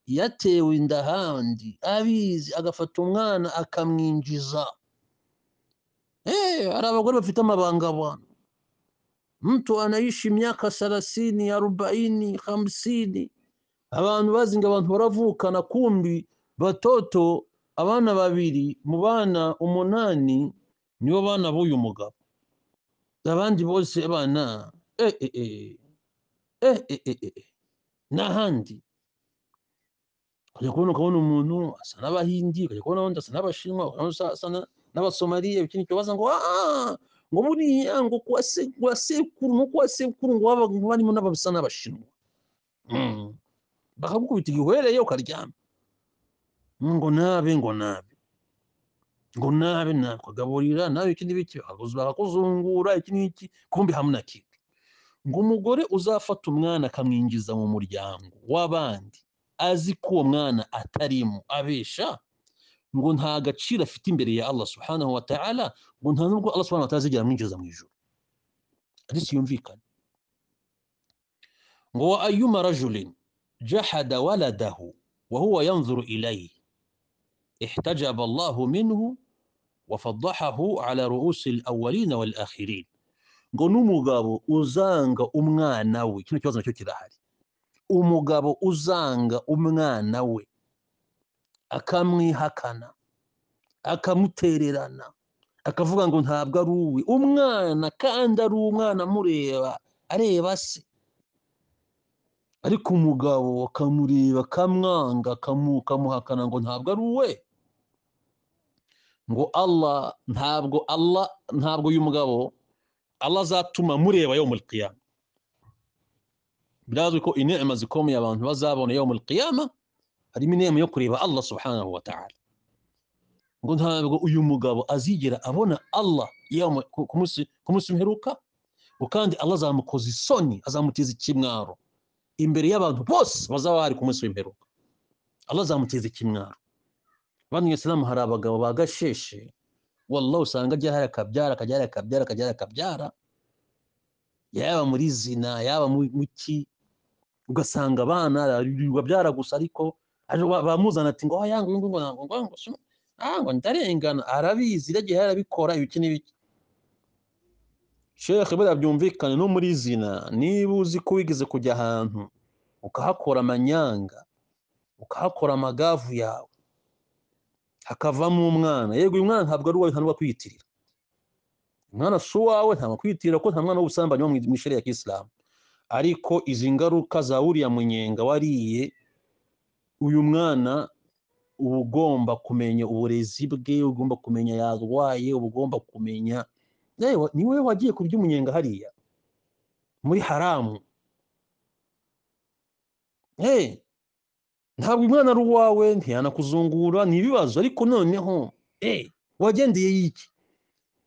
yatewe inda handi abizi agafata umwana akamwinjiza Eh, hari abagore bafite amabanga abantu mtu anaishi miaka thelathini arobaini hamsini abantu bazi ngo abantu baravukana kumbi batoto abana babiri mu bana umunani nibo bana b'uyu mugabo abandi bose bana eh, eh, eh. Eh, eh, eh, eh, eh. n'ahandi ukajya kubona ukabona umuntu asa n'abahindi ukajya kubona undi asa n'abashinwa ukabona undi asa na- n'abasomaliya ikindi kibaza ngo "Ah, ngo buriya ngo kwa se- kwa sekuru no kwa sekuru ngo baba- ngo barimo n'abasa n'abashinwa Mm. bakagukubita igihwereye ukaryama ngo nabe ngo nabe ngo nabe nabe ukagaburira nawe iki n'ibiki bakakuzu- bakakuzungura iki n'iki kumbi hamwe na kimwe ngo umugore uzafata umwana akamwinjiza mu muryango w'abandi azi ko uwo mwana atarimo abesha ngo nta gaciro afite imbere ya Allah subhanahu wa ta'ala ngo nta nubwo Allah subhanahu wa ta'ala azigera amwinjiza mu ijuru ariko yumvikana ngo wa ayyuma rajulin jahada waladahu wa huwa yanzuru ilayhi ihtajaba Allah minhu wafadahahu ala ru'usi al-awwalina wal-akhirin ngo n'umugabo uzanga umwana we kino kibazo nacyo kirahari umugabo uzanga umwana we akamwihakana akamutererana akavuga ngo ntabwo ari uwe umwana kandi ari umwana amureba areba se ariko umugabo akamureba akamwanga akamu- akamuhakana ngo ntabwo ari uwe ngo Allah ntabwo Allah ntabwo uyu mugabo Allah azatuma mureba yo muri qiyama birazwi ko inema zikomeye abantu bazabona yo muri qiyama harimo inema yo kureba Allah subhanahu wa ta'ala ngo ntabwo uyu mugabo azigera abona Allah yawma- ku- ku munsi- ku munsi mperuka ngo kandi Allah azamukoza isoni azamuteza ikimwaro imbere y'abantu bose bazaba bari ku munsi w'imperuka Allah azamuteza ikimwaro bamwe Islam hari abagabo bagasheshe wallah usanga ajya hari akabyara akabyara akabyara akabyara akabyara yaba muri zina yaba mu mu ki ugasanga abana birirwa byara gusa ariko ari- ba- bamuzana ati ngo oya ngo ngo ngo ngo ngo ngo sino- ah, ngo ndarengana arabizi iragiye yarabikora ibiki n'ibiki shekhe buriya byumvikane no muri zina niba uzi ko wigeze kujya ahantu ukahakora amanyanga ukahakora amagavu yawe hakavamo umwana yego uyu mwana ntabwo ari uwawe nta n'uwakwiyitirira umwana si uwawe nta wakwiyitirira ko nta mwana w'ubusambanyi wo mu mu ishuri ya kisilamu ariko izi ngaruka za uriya munyenga wariye uyu mwana uba ugomba kumenya uburezi bwe uba ugomba kumenya yarwaye uba ugomba kumenya yewe ni wowe wagiye kurya umunyenga hariya muri haramu Eh, ntabwo umwana ari uwawe ntiyanakuzungura ni ibibazo ariko noneho eh, wagendeye y'iki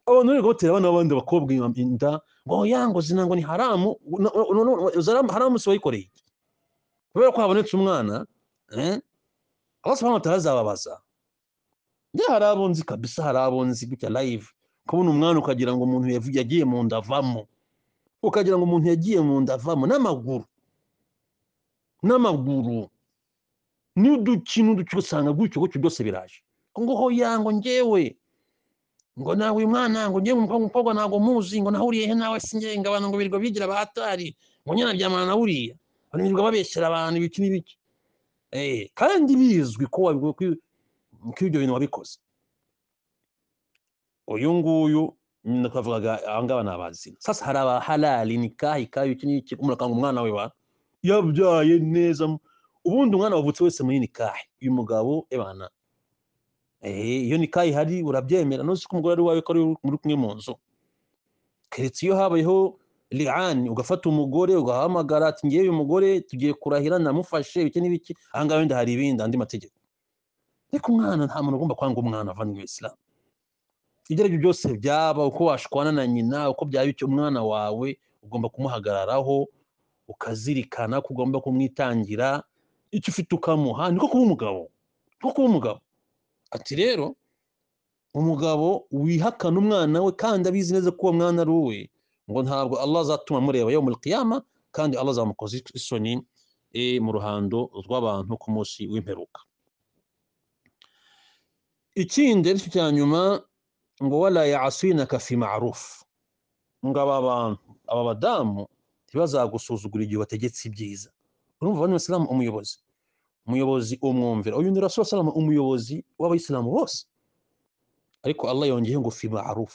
abantu bari batera abana b'abandi bakobwa inda ngo ya ngo zina ngo ni haramu no- no- no- no- zaramu- haramu si wayikoreye kubera ko habonetse umwana eh, Allah subhanahu wa ta'ala azababaza njye hari abo nzi kabisa hari abo nzi gutya live kubona umwana ukagira ngo umuntu yavu- yagiye mu nda avamo ukagira ngo umuntu yagiye mu nda avamo n'amaguru n'amaguru n'uduki n'uduki usanga gutyo gutyo byose biraje ngo hoya ngo njyewe ngo nawe uyu mwana ngo ngiye umukobwa umukobwa ntabwo muzi ngo nahuriye he nawe sinjye ngo abantu ngo birirwa bigira abatari ngo nyana byamana na buriya abantu birirwa babeshyera abantu ibiki n'ibiki eh kandi bizwi ko wabi- ko- ko ibyo bintu wabikoze uyu nguyu nyine twavugaga aba ngaba ni abazima sasa hari abaharari nikahi kahi iki n'iki umuntu akanga umwana we wa yabyaye neza ubundi umwana wavutse wese muri nikahi uyu mugabo ebana Eh, iyo nikayi hari urabyemera nuzi ko umugore ari wawe ko ari muri kumwe mu nzu keretse iyo habayeho liani ugafata umugore ugahamagara ati ngewe uyu mugore tugiye kurahira namufashe ibiki n'ibiki aha ngaha wenda hari ibindi andi mategeko ariko umwana nta muntu ugomba kwanga umwana avanywe isilamu ibyo ari byo byose byaba uko washwana na nyina uko byaba icyo umwana wawe ugomba kumuhagararaho ukazirikana ko ugomba kumwitangira icyo ufite ukamuha niko kuba umugabo niko kuba umugabo ati rero umugabo wihakana umwana we kandi abizi neza ko uwo mwana ari uwe ngo ntabwo Allah azatuma mureba yo muri kiyama kandi Allah azamukoza isoni eh, mu ruhando rw'abantu ku munsi w'imperuka ikindi aricyo cya nyuma ngo wala ya'asinaka fi ma'ruf ngo aba bantu aba badamu ntibazagusuzugura igihe wategetse ibyiza urumva bano isilamu umuyobozi umuyobozi umwumvira uyu ni rasul salama umuyobozi w'abayisilamu bose ariko Allah yongeye ngo fi ma'ruf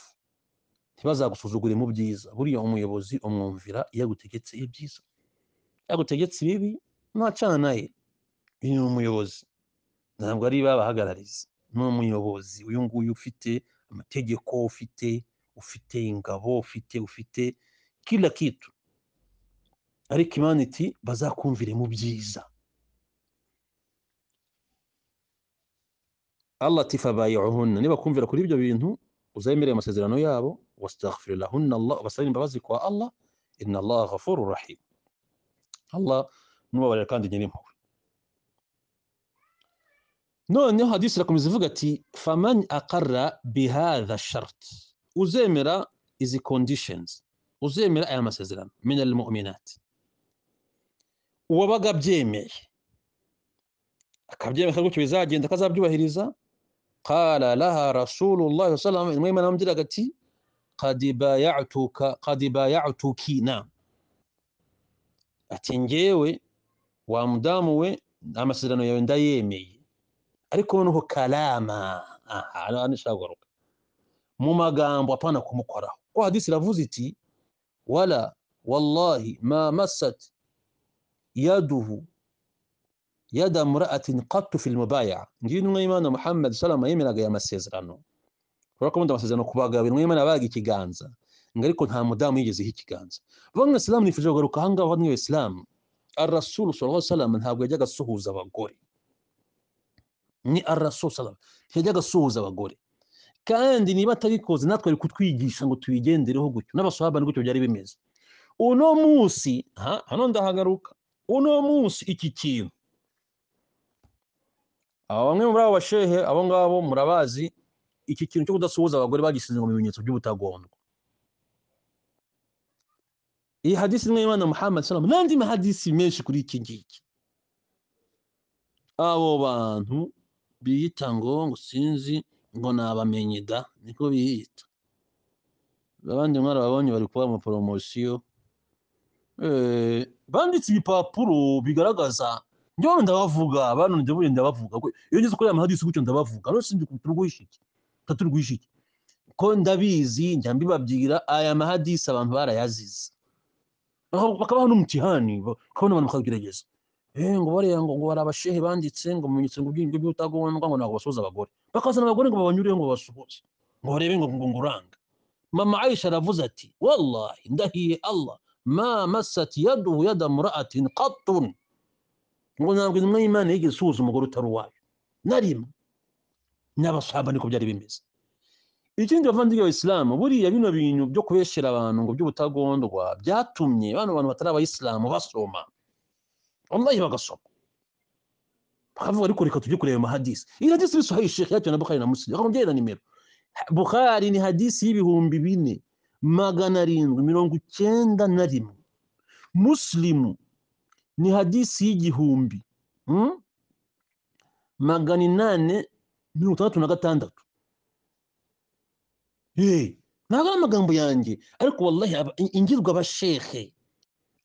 ntibazagusuzugure mu byiza buriya umuyobozi umwumvira iyo agutegetse ibyiza iyo agutegetse ibibi ntacana naye uyu ni umuyobozi ntabwo ari babahagarariza ni umuyobozi uyu nguyu ufite amategeko ufite ufite ingabo ufite ufite kila kitu ariko imana iti bazakumvire mu byiza Allah ati fabayi'uhunna nibakumvira kuri ibyo bintu uzemere amasezerano yabo wastaghfir lahunna Allah basabe imbabazi kwa Allah inna Allah ghafurur rahim Allah nubabarira kandi nyiri impuhwe noneho hadisi irakomeza ivuga ati faman aqarra bihadha shart uzemera izi conditions uzemera aya masezerano min almu'minat uwabaga abyemeye akabyemera akagutyo bizagenda akazabyubahiriza قال لها رسول الله صلى الله عليه وسلم المهم انا مدير قالتي قد بايعتك قد بايعتك نعم ati njyewe wa mudamu we amasezerano yawe ndayemeye ariko noneho kalama aha hano nishaka kugaruka mu magambo apana kumukoraho ko hadisi iravuze iti wala wallahi ma massat yaduhu يد امرأة قط في المبايعة ngiye intumwa y'Imana Muhammad salama yemeraga aya masezerano kubera ko wenda amasezerano ku bagabo intumwa y'Imana yabaga ikiganza ngo ariko nta mudamu yigezeho ikiganza bamwe isilamu nifuje kugaruka aha ngaha bamwe isilamu arasulu sallallahu alaihi wasallam ntabwo yajyaga asuhuza abagore ni arasulu sallam ntiyajyaga asuhuza abagore kandi niba atabikoze natwe ari kutwigisha ngo tubigendereho gutyo n'abasohaba gutyo byari bimeze uno munsi ha hano ndahagaruka uno munsi iki kintu aba bamwe muri abo bashehe abo ngabo murabazi iki kintu cyo kudasuhuza abagore bagisize ngo mu bimenyetso by'ubutagondwa iyi hadisi imwe y'imana muhammad salama n'andi mahadisi menshi kuri iki ngiki abo bantu biyita ngo ngo sinzi ngo nabamenye da niko biyita abandi mwarababonye bari kuba amaporomosiyo Eh, banditse ibipapuro bigaragaza njyewe ndabavuga abantu ndabuye ndabavuga kwe- iyo ngeze kuri aya mahadisi gutyo ndabavuga rero sinzi ukuntu turwisha iki ntaturwisha iki ko ndabizi njya mbibabwira aya mahadisi abantu barayazize Baka- bakabaho n'umutihani ba- ukabona abantu bakabigerageza eh ngo bariya ngo ngo hari abashehe banditse ngo mu bimenyetso ngo by'ibyo by'utagondwa ngo ntabwo basuhuza abagore bakazana abagore ngo babanyureho ngo basuhuze ngo barebe ngo ngo ngo uranga mama aisha aravuze ati wallahi ndahiye allah ma masat yaduhu yada mura'atin qattun ngo ntabwo intumwa y'imana yigeze isuhuza umugore utari uwayo na rimwe n'abasahaba niko byari bimeze ikindi bavandimwe abayisilamu buriya bino bintu byo kubeshyera abantu ngo by'ubutagondwa byatumye bano bantu batari abayisilamu basoma wallahi bagasoma bakavuga ariko reka tujye kureba amahadisi iyi hadisi ni sahihi shekhe yatewe na bukhari na muslim bakamubyeyi na nimero bukhari ni hadisi y'ibihumbi bine magana arindwi mirongo icyenda na rimwe muslimu ni hadisi y'igihumbi hmm? magana inane mirongo itandatu na gatandatu Eh, ntabwo ari amagambo yanjye ariko wallahi aba- in- ingirwa abashehe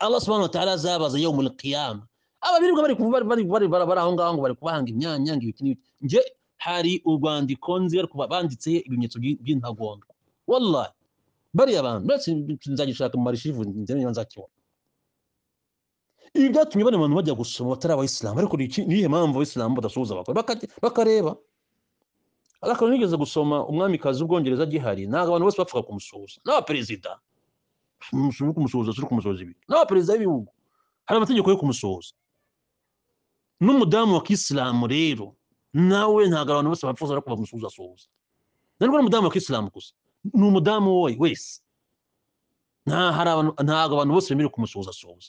allah subhanahu wataala azabaza yo muri qiyama aba birirwa bari kuvuga- bari bari bari bari aho ngaho ngo bari kubahanga imyanya ngo ibiki n'ibiki nge hari urwandiko nzi ariko ba- banditse ibimenyetso by'i- by'intagondwa wallahi bariya bantu ndetse nzagishaka mu marishivu nzamenye nzakibona ibi byatumye bano bantu bajya gusoma batari abayisilamu ariko ni iki- ni iyihe mpamvu abayisilamu badasuhuza abagore Bakajya- bakareba ariko nigeze gusoma umwamikazi w'ubwongereza agihari ntabwo abantu bose bapfaga kumusuhuza n'abaperezida umusoro uri kumusohoza turi kumusohoza ibi n'abaperezida b'ibihugu hari amategeko yo kumusohoza n'umudamu wa kisilamu rero nawe ntabwo abantu bose bapfuza ariko bamusuhuza asuhuza ntabwo ari umudamu wa kisilamu gusa ni umudamu wowe wese nta hari abantu ntabwo abantu bose bemerewe kumusuhuza asuhuza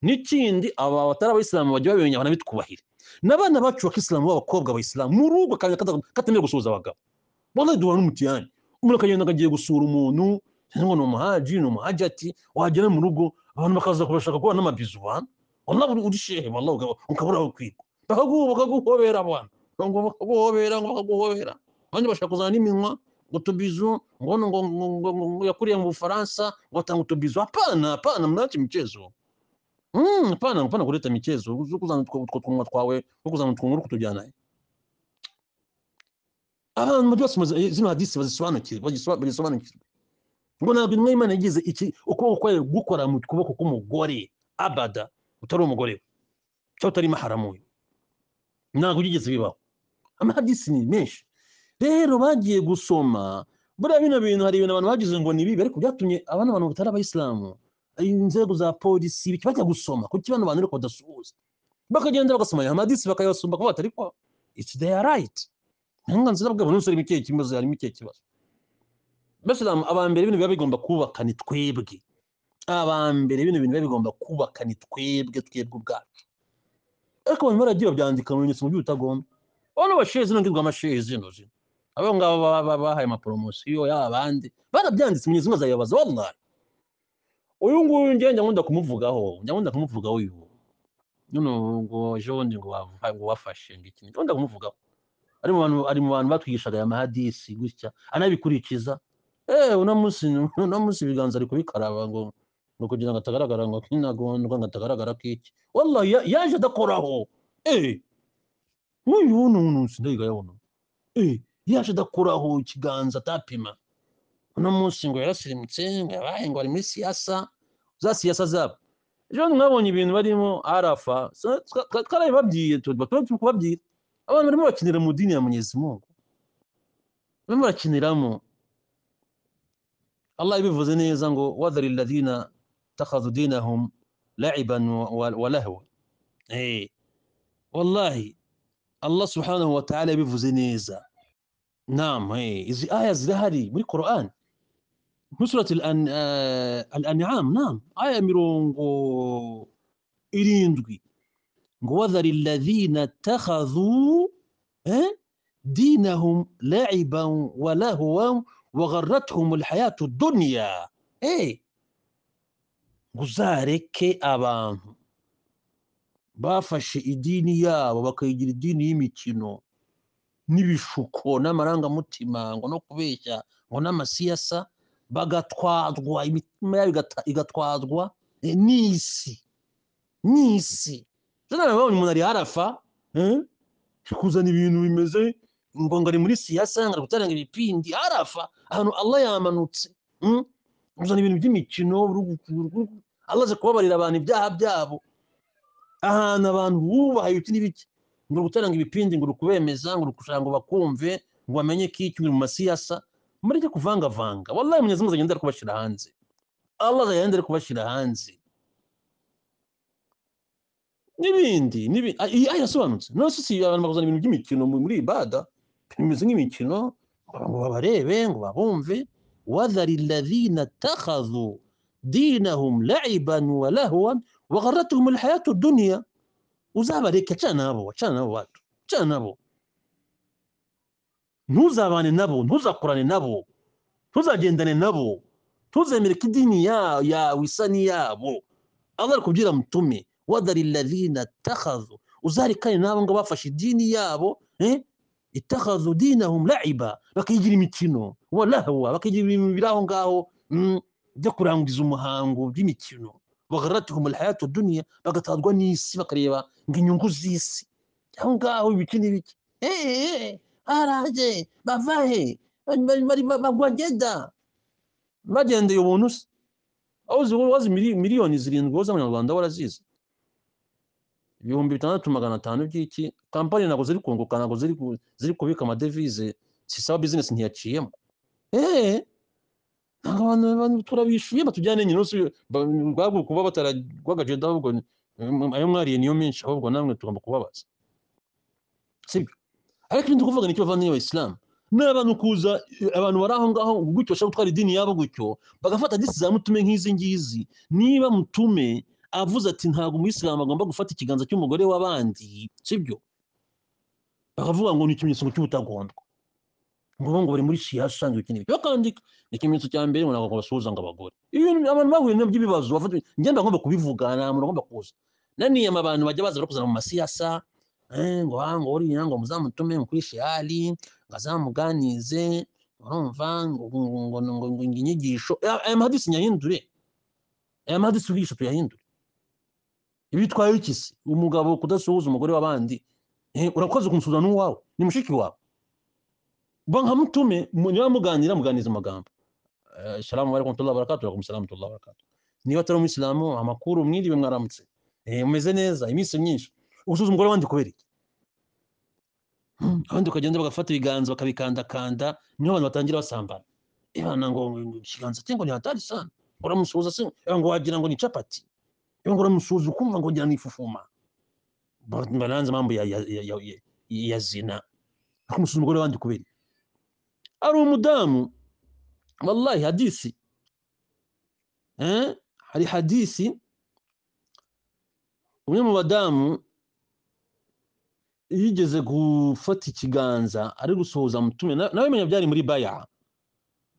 n'ikindi aba batari abayisilamu bajya babimenya banabitwubahire n'abana bacu wa kisilamu b'abakobwa abayisilamu mu rugo kanya katemewe gusuhuza abagabo wallahi duhura n'umutiyani umuntu akagenda akagiye gusura umuntu cyangwa ni umuhaji ni umuhaji ati wagera mu rugo abantu bakaza kubashaka kuba n'amabizu bana wallahi uri- uri shehe wallahi ukaba- ukabura aho kwigwa bakagu bakaguhobera abantu ngo bakaguhobera ngo bakaguhobera abandi bashaka kuzana n'iminwa ngo tubizu ngo ngo ngo ngo ngo- ngo- ngo yakuriye mu Bufaransa ngo atanga utubizu hapana hapana mnaache mchezo Mm, hapana hapana kuleta michezo Uzu kuzana utwo utwo tunwa twawe uzu kuzana utwo nguru kutujyana he. abantu byose muzi- zino hadisi bazisobanukirwe bazisoba- bazisobanukirwe ngo ntabwo intumwa y'imana yagize iki ukuboko kwayo gukora mu kuboko k'umugore abada utari umugore we cyangwa utari maharamu we ntabwo byigeze bibaho amahadisi ni menshi rero bagiye gusoma buriya bino bintu hari ibintu abantu bagize ngo ni bibi ariko byatumye abana abantu batari abayisilamu inzego za polisi biki bajya gusoma kuki bano bantu ariko badasuhuza bakagenda bagasoma aya mahadisi bakayasoma kuko batari kwa it's their right uburenganzira bwabo n'umusore harimo ikihe kibazo harimo ikihe kibazo mbese aba mbere ibintu biba bigomba kubaka ni twebwe aba mbere bino bintu biba bigomba kubaka ni twebwe twebwe ubwacu ariko abantu baragiye babyandika mu bimenyetso mu by'ubutagomba bano bashehe zino ngirwa amashehe zino zino abo ngabo baba baba bahaye amaporomosiyo y'aba bandi barabyanditse mu nyungu zayibaza wallahi uyu nguyu njyewe njya nkunda kumuvugaho njya nkunda kumuvugaho uyu none ngo ejo bundi ngo wa- ngo wafashe ngo iki ngiki, nkunda kumuvugaho ari mu bantu ari mu bantu batwigishaga aya mahadisi gutya anabikurikiza eh uno munsi uno munsi ibiganza ari kubikaraba ngo ngo kugira ngo atagaragara ngo kinagondwa ngo atagaragara kiki wallahi ya- yaje adakoraho eh nk'uyu wuno wuno sindayiga yabona eh yaje adakoraho ikiganza atapima uno munsi ngo yarasirimutse ngo yabaye ngo ari muri siyasa za siyasa zabo ejo bundi mwabonye ibintu barimo arafa sa- twa- twa- twarabibabwiye tuba turi kubabwira abantu barimo bakinira mu dini ya munyezimungu barimo barakiniramo Allah yabivuze neza ngo wadhari alladhina takhadhu dinahum la'iban wa- wa wa lahwa eh wallahi Allah subhanahu wa ta'ala yabivuze neza naam eh izi aya zirahari muri Quran muri surati al-An- ah, al-an'am naam aya mirongo irindwi ngo wadhari alladhina takhadhu eh دينهم لعبا ولهوا وغرتهم الحياة الدنيا ايه ngo uzareke abantu bafashe idini yabo bakayigira idini y'imikino n'ibishuko n'amarangamutima ngo no kubeshya ngo n'amasiyasa bagatwarwa imitima yabo igata- igatwarwa eh, n'isi n'isi zanabonye umuntu ari harafa eh, kuzana ibintu bimeze ngo ngo ari muri siyasa ngo ari gutanga ibipindi arafa ahantu allah yamanutse mm? kuzana ibintu by'imikino urugu- allah aje kubabarira abantu ibyaha byabo ahantu abantu bubaha ibiti n'ibiki ngo gutanga ibipindi ngo kubemeza ngo kugira ngo bakumve ngo bamenye ko iki mu masiyasa mureke kuvangavanga wallahi munyezi muzi agenda ari kubashyira hanze allah agenda ari kubashyira hanze n'ibindi n'ibindi aya yasobanutse none se si abantu bakuzana ibintu by'imikino mu- muri ibada bimeze nk'imikino ngo babarebe ngo babumve wadhari alladhina ittakhadhu dinahum laiban wa lahwan wa gharratuhum alhayatu dunya uzabareke acana nabo acana nabo bantu acana nabo ntuzabane nabo ntuzakorane nabo ntuzagendane nabo ntuzemere ko idini ya- yawe isa n'iyabo allah ari kubwira mutume wadari ladhina ittakhadhu uzarekane n'abo ngo bafashe idini yabo eh, ittakhadhu dinahum laiba bakigira imikino walahwa bakigira ibintu biri aho ngaho mm, byo kurangiza umuhango by'imikino bagharatuhum alhayatu dunya bagatwarwa n'isi bakareba ngo inyungu z'isi aho ngaho ibiki n'ibiki Eh, eh, eh. araje bavahe bari- bari- bagwa jeda bagendeye ubuntu se aho zi- wazi mili- miliyoni zirindwi ho z'abanyarwanda warazizi ibihumbi bitandatu magana atanu by'iki kampani ntabwo ziri kunguka ntabwo ziri ku- ziri kubika amadevize sisaba bizinesi ntiyaciyemo eee ntabwo abantu abantu turabishuye batujyane nyine umunsi ba- rwabwo kuba bataragwagajeda ahubwo ni- ayo mwariye niyo menshi ahubwo namwe tugomba kubabaza sibyo ariko ibindi kuvuga nicyo bavandimwe abayisilamu ni abantu kuza eh, abantu bari aho ngaho gutyo bashaka gutwara idini yabo gutyo bagafata disi za mutume nk'izi ngizi niba mutume avuze ati ntabwo umuyisilamu agomba gufata ikiganza cy'umugore w'abandi sibyo bakavuga ngo ni ikimenyetso ngo cy'ubutagondwa ngo bo ngo bari muri shiya asanzwe ikintu iki bakandika ni ikimenyetso cya mbere ngo ntabwo basuhuza ngo abagore ibintu abantu bahuye nabyo ibibazo bafata ngenda agomba kubivuga nta muntu agomba kuza naniye aba bantu bajya baza bakuzana mu masiyasa eh, ngo ah, ngo uriya ngo muzamutume ngo kuri shihari ngo azamuganize urumva ngo ngo ngo ngo ngo ngo inyigisho aya aya mahadisi nyahindure aya mahadisi ubwisha tuyahindure ibi bitwaye iki se umugabo kudasuhuza umugore w'abandi Eh, urakoze kumusuhuza n'uwawe ni mushiki wawe ba nka mutume mu- niba muganira muganiza amagambo Eh, salamu alaikum warahmatullahi wabarakatuh alaikum salamu warahmatullahi wabarakatuh niba atari umuyisilamu amakuru mwiriwe mwaramutse Eh, mumeze neza iminsi myinshi ugusuza umugore wandi kubera iki Hmm, abandi ukagenda bagafata ibiganza bakabikandakanda niho abantu batangira basambana ibana ngo ngo- ngo ikiganza cye ngo ni hatari sana uramusuhuza se eh, ngo wagira ngo ni capati Eh, ngo uramusuhuza ukumva ngo wagira ni ifufuma Ba- baranze amambo ya, ya, ya, ya, ya zina akumusuza umugore wandi kubera iki? ari umudamu wallahi hadisi eh? hari hadisi umwe mu badamu yigeze gufata ikiganza ari gusuhuza mutume Na- nawe menya byari muri baya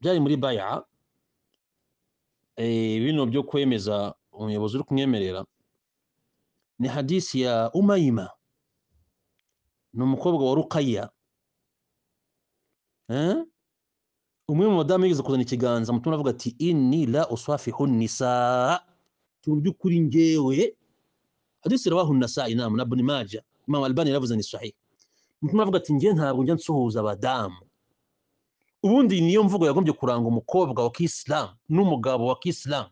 byari muri baya eh, bino byo kwemeza umuyobozi uri kumwemerera ni hadisi ya umayima ni umukobwa wa rukaya eh? umwe mu badamu yigeze kuzana ikiganza mutume aravuga ati inni la uswafihu nisa mu by'ukuri ngewe hadisi rawahu nasa'i nam na ibn majah imam albani yaravuze ni sahih umutima avuga ati njye ntabwo njya nsuhuza abadamu ubundi niyo mvugo yagombye kuranga umukobwa wa kisilamu n'umugabo wa kisilamu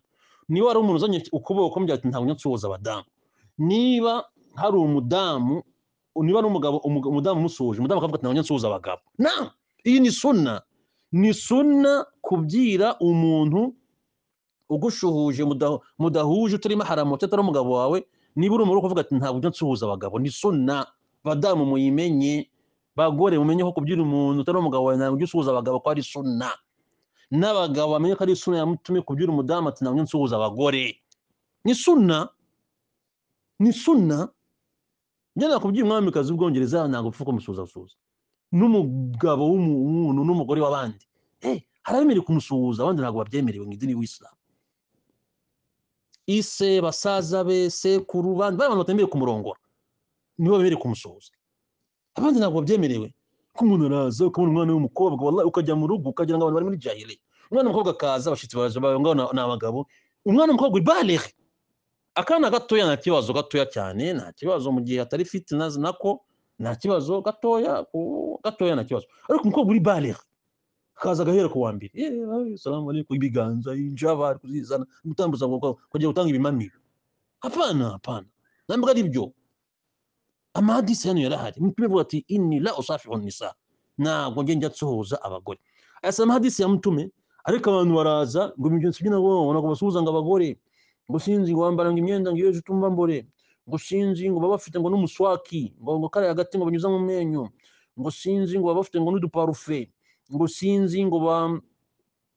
niba hari umuntu uzanye ukuboko ukamubwira ati ntabwo njya nsuhuza abadamu niba hari umudamu niba ari umugabo umug- umudamu umusuhuje umudamu akavuga ati ntabwo njya nsuhuza abagabo na iyi ni suna ni suna kubwira umuntu ugushuhuje muda- mudahuje utari maharamu utari umugabo wawe niba uri umugore ukavuga ati ntabwo njya nsuhuza abagabo ni suna badamu muyimenye bagore mumenye ko kubyina umuntu utari umugabo wawe ntabwo ujya usuhuza abagabo ko ari suna n'abagabo bamenye ko ari suna yamutumye kubyina umudamu ati ntabwo njya nsuhuza abagore ni suna ni suna ngenda kubwira umwamikazi w'ubwongereza ntabwo upfa kumusuhuzasuhuza n'umugabo w'umuntu n'umugore w'abandi Eh, hari abemerewe kumusuhuza abandi ntabwo babyemerewe mu idini y'isilamu ise basaza be sekuru bandi bariya bantu batemerewe kumurongora nibo bemerewe kumusuhuza abandi ntabwo babyemerewe ko umuntu araza ukabona umwana w'umukobwa wallahi ukajya mu rugo ukagira ngo abantu bari muri jahili umwana w'umukobwa akaza abashyitsi baraje bawe ngaho ni abagabo umwana w'umukobwa ibaleghe akana gatoya nta kibazo gatoya cyane nta kibazo mu gihe atari fitina nako nta kibazo gatoya ku- gatoya nta kibazo ariko umukobwa uri baleghe akaza agahera ku wa mbere "Eh, ah, salamu alaikum ibiganza injaba ari kuzizana gutambuza kugira gutanga ibimamiro hapana hapana ntabwo ari byo amahadisi hano yarahari mutume avuga ati inni la usafihu nisa ntabwo njye njya nsuhuza abagore asa amahadisi ya mutume ariko abantu baraza ngo imigenzo by'inabo babona ngo basuhuza ngo abagore ngo sinzi ngo bambara ngo imyenda ngo iyo ejo tumva mbore ngo sinzi ngo baba bafite ngo n'umuswaki ngo ngo kariya hagati ngo banyuza mu menyo ngo sinzi ngo baba bafite ngo n'uduparufe ngo sinzi ngo bam-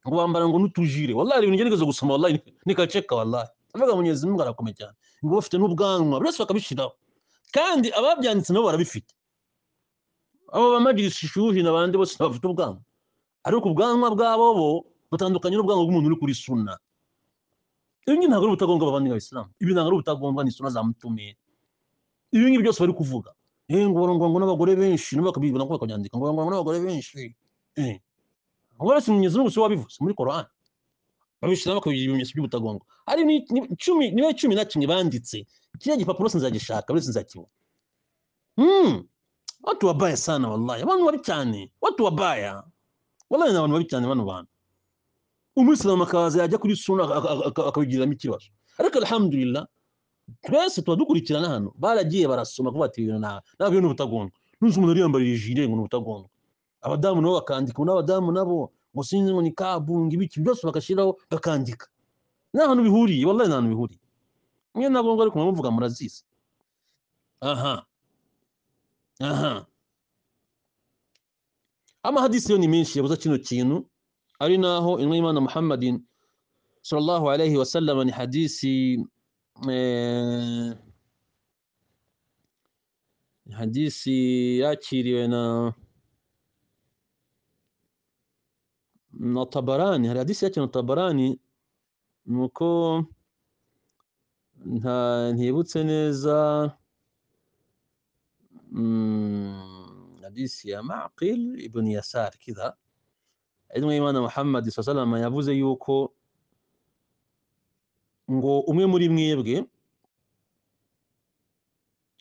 ngo bambara ngo n'utujire wallahi ibintu ngerageza gusoma wallahi nikaceka wallahi avuga munyezi mungu arakomeye cyane ngo bafite n'ubwanwa buri wese bakabishiraho kandi ababyanditse nabo barabifite abo bamajirisi shuhi n'abandi bose bafite ubwanwa ariko ubwanwa bwabo bo butandukanye n'ubwanwa bw'umuntu uri kuri suna ibi ngibi ntabwo ari ubutagombwa bavandi b'abisilamu ibi ntabwo ari ubutagombwa ni suna za mutumeri ibi ngibi byose bari kuvuga eh ngo ngo ngo n'abagore benshi nabo bakabibona ko bakabyandika ngo ngo ngo n'abagore benshi eh ngo rasi mwenyezi mungu si we wabivuze muri korani babishyira bakabira ibimenyetso by'ubutagongo hari ni- ni- cumi niba cumi na kimwe banditse kiriya gipapuro sinzagishaka buri sinzakibona Hmm, watu wabaya sana wallahi abantu babi cyane watu wabaya wallahi ni abantu babi cyane bano bantu umuyisilamu akaza yajya kuri suna aka- aka- aka- akabigiriramo ikibazo ariko alhamdulillah twese tuba dukurikirana hano baragiye barasoma kuvuga ati ibintu nta- ntabwo bintu ubutagongo nunze umuntu ariyambariye ijire ngo ni ubutagongo abadamu nabo bakandika ubu n'abadamu nabo ngo sinzi ngo ni kabunga ibiki byose bagashyiraho bakandika nta hantu bihuriye wallahi nta hantu bihuriye mwe nabwo ngo ariko muramuvuga murazizi aha aha amahadisi yo ni menshi yabuza kino kintu ari naho intumwa y'imana muhammadin sallallahu alayhi wasallam ni hadisi eh, hadisi yakiriwe na na tabarani hari hadisi yakiriwe na tabarani nuko nta ntibutse neza mm, hadisi ya maqil ibn yasar kidha intumwa y'imana muhammad sallallahu alayhi wasallam yavuze yuko ngo umwe muri mwebwe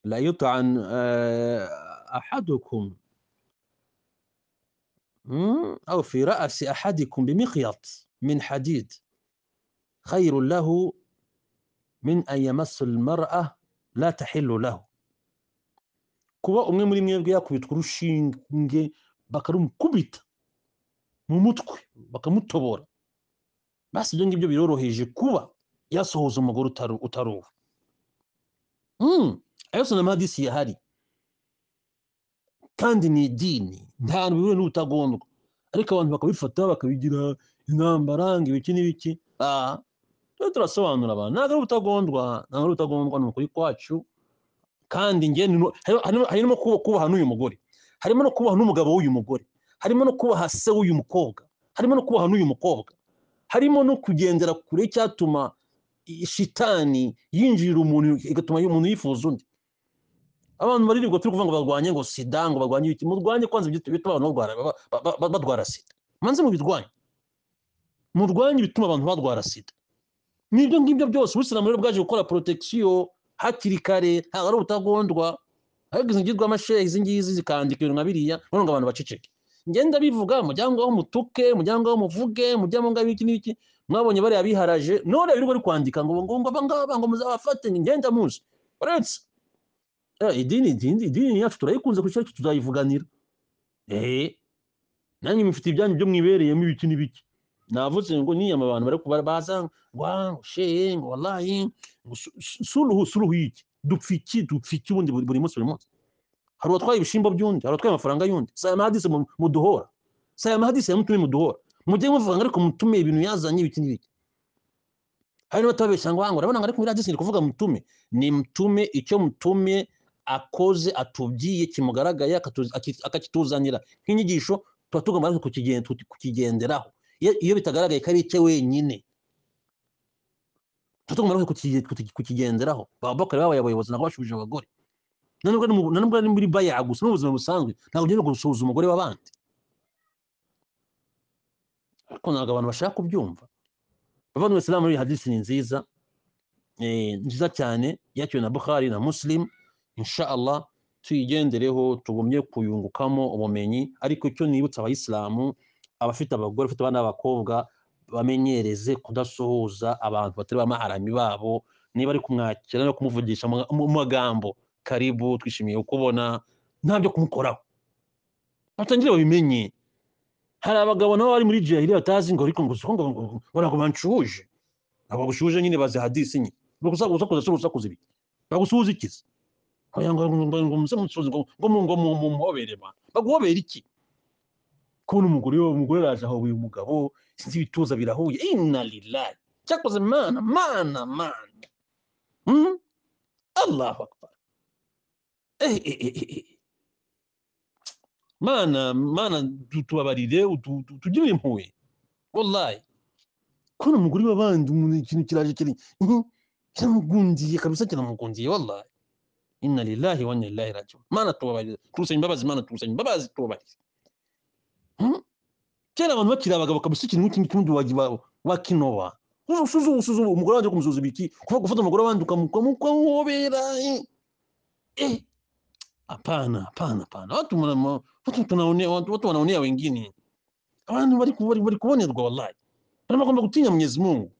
la yutan ahadukum مم، أو في رأس أحدكم بمخيط من حديد خير له من أن يمس المرأة لا تحل له kuba umwe muri mwebwe yakubitwa urushinge bakarumukubita mu mutwe bakamutobora basi ibyo ngibyo biroroheje kuba yasohoza umugore utari- utari uwe Mm, ayo yose ni amahadisi yahari kandi ni idini nta hantu bihuriye n'ubutagondwa ariko abantu bakabifata bakabigira intambara ngo ibiki n'ibiki Ah, tujye turasobanura abantu ntabwo ari ubutagondwa ntabwo ari ubutagondwa ni ukuri kwacu kandi njye ni no- hari- harimo harimo kuba- kubaha n'uyu mugore harimo no kubaha n'umugabo w'uyu mugore harimo no kubaha se w'uyu mukobwa harimo no kubaha n'uyu mukobwa harimo no kugendera kure icyatuma i- shitani yinjirira umuntu igatuma umuntu yifuza undi abantu baririrwa turi kuvuga ngo barwanye ngo sida ngo barwanye ibiki murwanye kwanza ibyo bituma abantu barwara ba- ba- ba- ba- badwara sida manze mubirwanye murwanye ibituma abantu badwara sida n'ibyo ngibyo byose ubusiramu rero bwaje gukora porotectio hakiri kare ntabwo ari ubutagondwa ariko izi ngirwamashehe izi ngizi zikandika ibintu nka biriya noneho ngo abantu baceceke ngenda bivuga mujyango aho mutuke mujyango aho muvuge mujyango ngaho ibiki n'ibiki mwabonye bariya biharaje none birirwa bari kwandika ngo ngo ngo abangaba ngo muzabafate ngenda muzi uretse Eh, idini idini idini yacu turayikunze ku cyacu tuzayivuganira eh nanjye mufite ibyanyu byo mwibereyemo ibiki n'ibiki navuze ngo niyama abantu bari kubara baza ngo ah, ngo shee ngo wallahi ngo su- su- suluhu suluhu yiki dupfiki dupfiki ubundi buri buri munsi buri munsi hari uwatwaye ibishimbo by'undi hari uwatwaye amafaranga y'undi saya mahadisi mu- muduhora saya mahadisi yamutume muduhora mujye muvuga ngo ariko mutume ibintu yazanye ibiki n'ibiki hari n'abatabeshya ngo hango urabona ngo ariko biriya byose ni kuvuga mutume ni mutume icyo mutume akoze atubwiye kimugaragaye akatuzi- aki- akakituzanira nk'inyigisho tuba tugomba natwe kukigen- tuti- kukigenderaho iyo iyo bitagaragaye ko ari icye wenyine tuba tugomba natwe kukigen- kuti- kukigenderaho ababakari babaye abayobozi ntabwo bashubije abagore na nubwo ari mu- na nubwo ari muri baya gusa n'ubuzima busanzwe ntabwo ugenda gusuhuza umugore w'abandi ariko ntabwo abantu bashaka kubyumva bavandimwe isilamu muri iyi hadisi ni nziza eh, nziza cyane yakiriwe na bukhari na muslim inshaallah tuyigendereho tugumye kuyungukamo ubumenyi ariko icyo nibutsa abayisilamu abafite abagore abafite abana b'abakobwa bamenyereze kudasuhuza abantu batari bamaharami babo niba ari kumwakira no kumuvugisha mu mu magambo karibu twishimiye kukubona nta byo kumukoraho batangire babimenye hari abagabo nabo bari muri jahiliya batazi ngo ariko ngo si ko ngo ngo- ngo ntabwo banshuje ntabwo bagushuje nyine bazi hadisi nyine bagusakuza usakuza si urusakuza ibiki bagusuhuza ikizi Oya, ngo ngo ngo ngo muze munsuhuze ngo ngo mu- ngo mu- mu- muhobere ba baguhobera iki kubona umugore umugore araje ahuye umugabo sinzi ibituza birahuye inna lillahi cyakoze mana mana mana hmm? allahu akbar eh, eh, eh, eh, eh. mana mana tu- tubabarire utu- tu- tugire impuhwe wallahi kubona umugore w'abandi umuntu ikintu kiraje kiri hmm? kiramugundiye kabisa kiramugundiye wallahi inna lillahi wa inna ilaihi rajiun mana tubabarire turusaba imbabazi mana turusaba imbabazi tubabarire hmm? kera abantu bakiri abagabo kabisa ikintu nk'iki ngiki ubundi wagiba wakinoba uzu- usuzu usuzu umugore wanjye kumusuzuma iki kuva gufata umugore wanjye ukamuhobera eh. Eh, hapana hapana hapana watu mna- watu tunaonea- watu watu wanaonea wengine abantu bari ku- bari- bari kubonerwa wallahi barimo bagomba gutinya mwenyezi mungu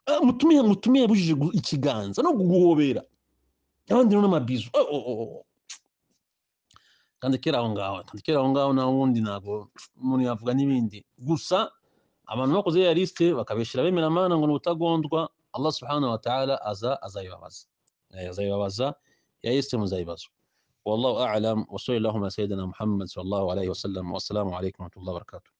Ah, mutume mutume yabujije gu- ikiganza no guhobera abandi rero n'amabizu Oh, oh, oh, oh. tandikira aho ngaho tandikira aho ngaho naho ubundi ntabwo umuntu yavuga n'ibindi gusa abantu bakoze ya lisite bakabeshyira bemera amana ngo ni ubutagondwa allah subhanahu wa ta'ala aza azayibabaza Eh, azayibabaza ya lisite muzayibazwa والله اعلم وصلى اللهم على سيدنا محمد صلى الله عليه وسلم والسلام عليكم ورحمه الله وبركاته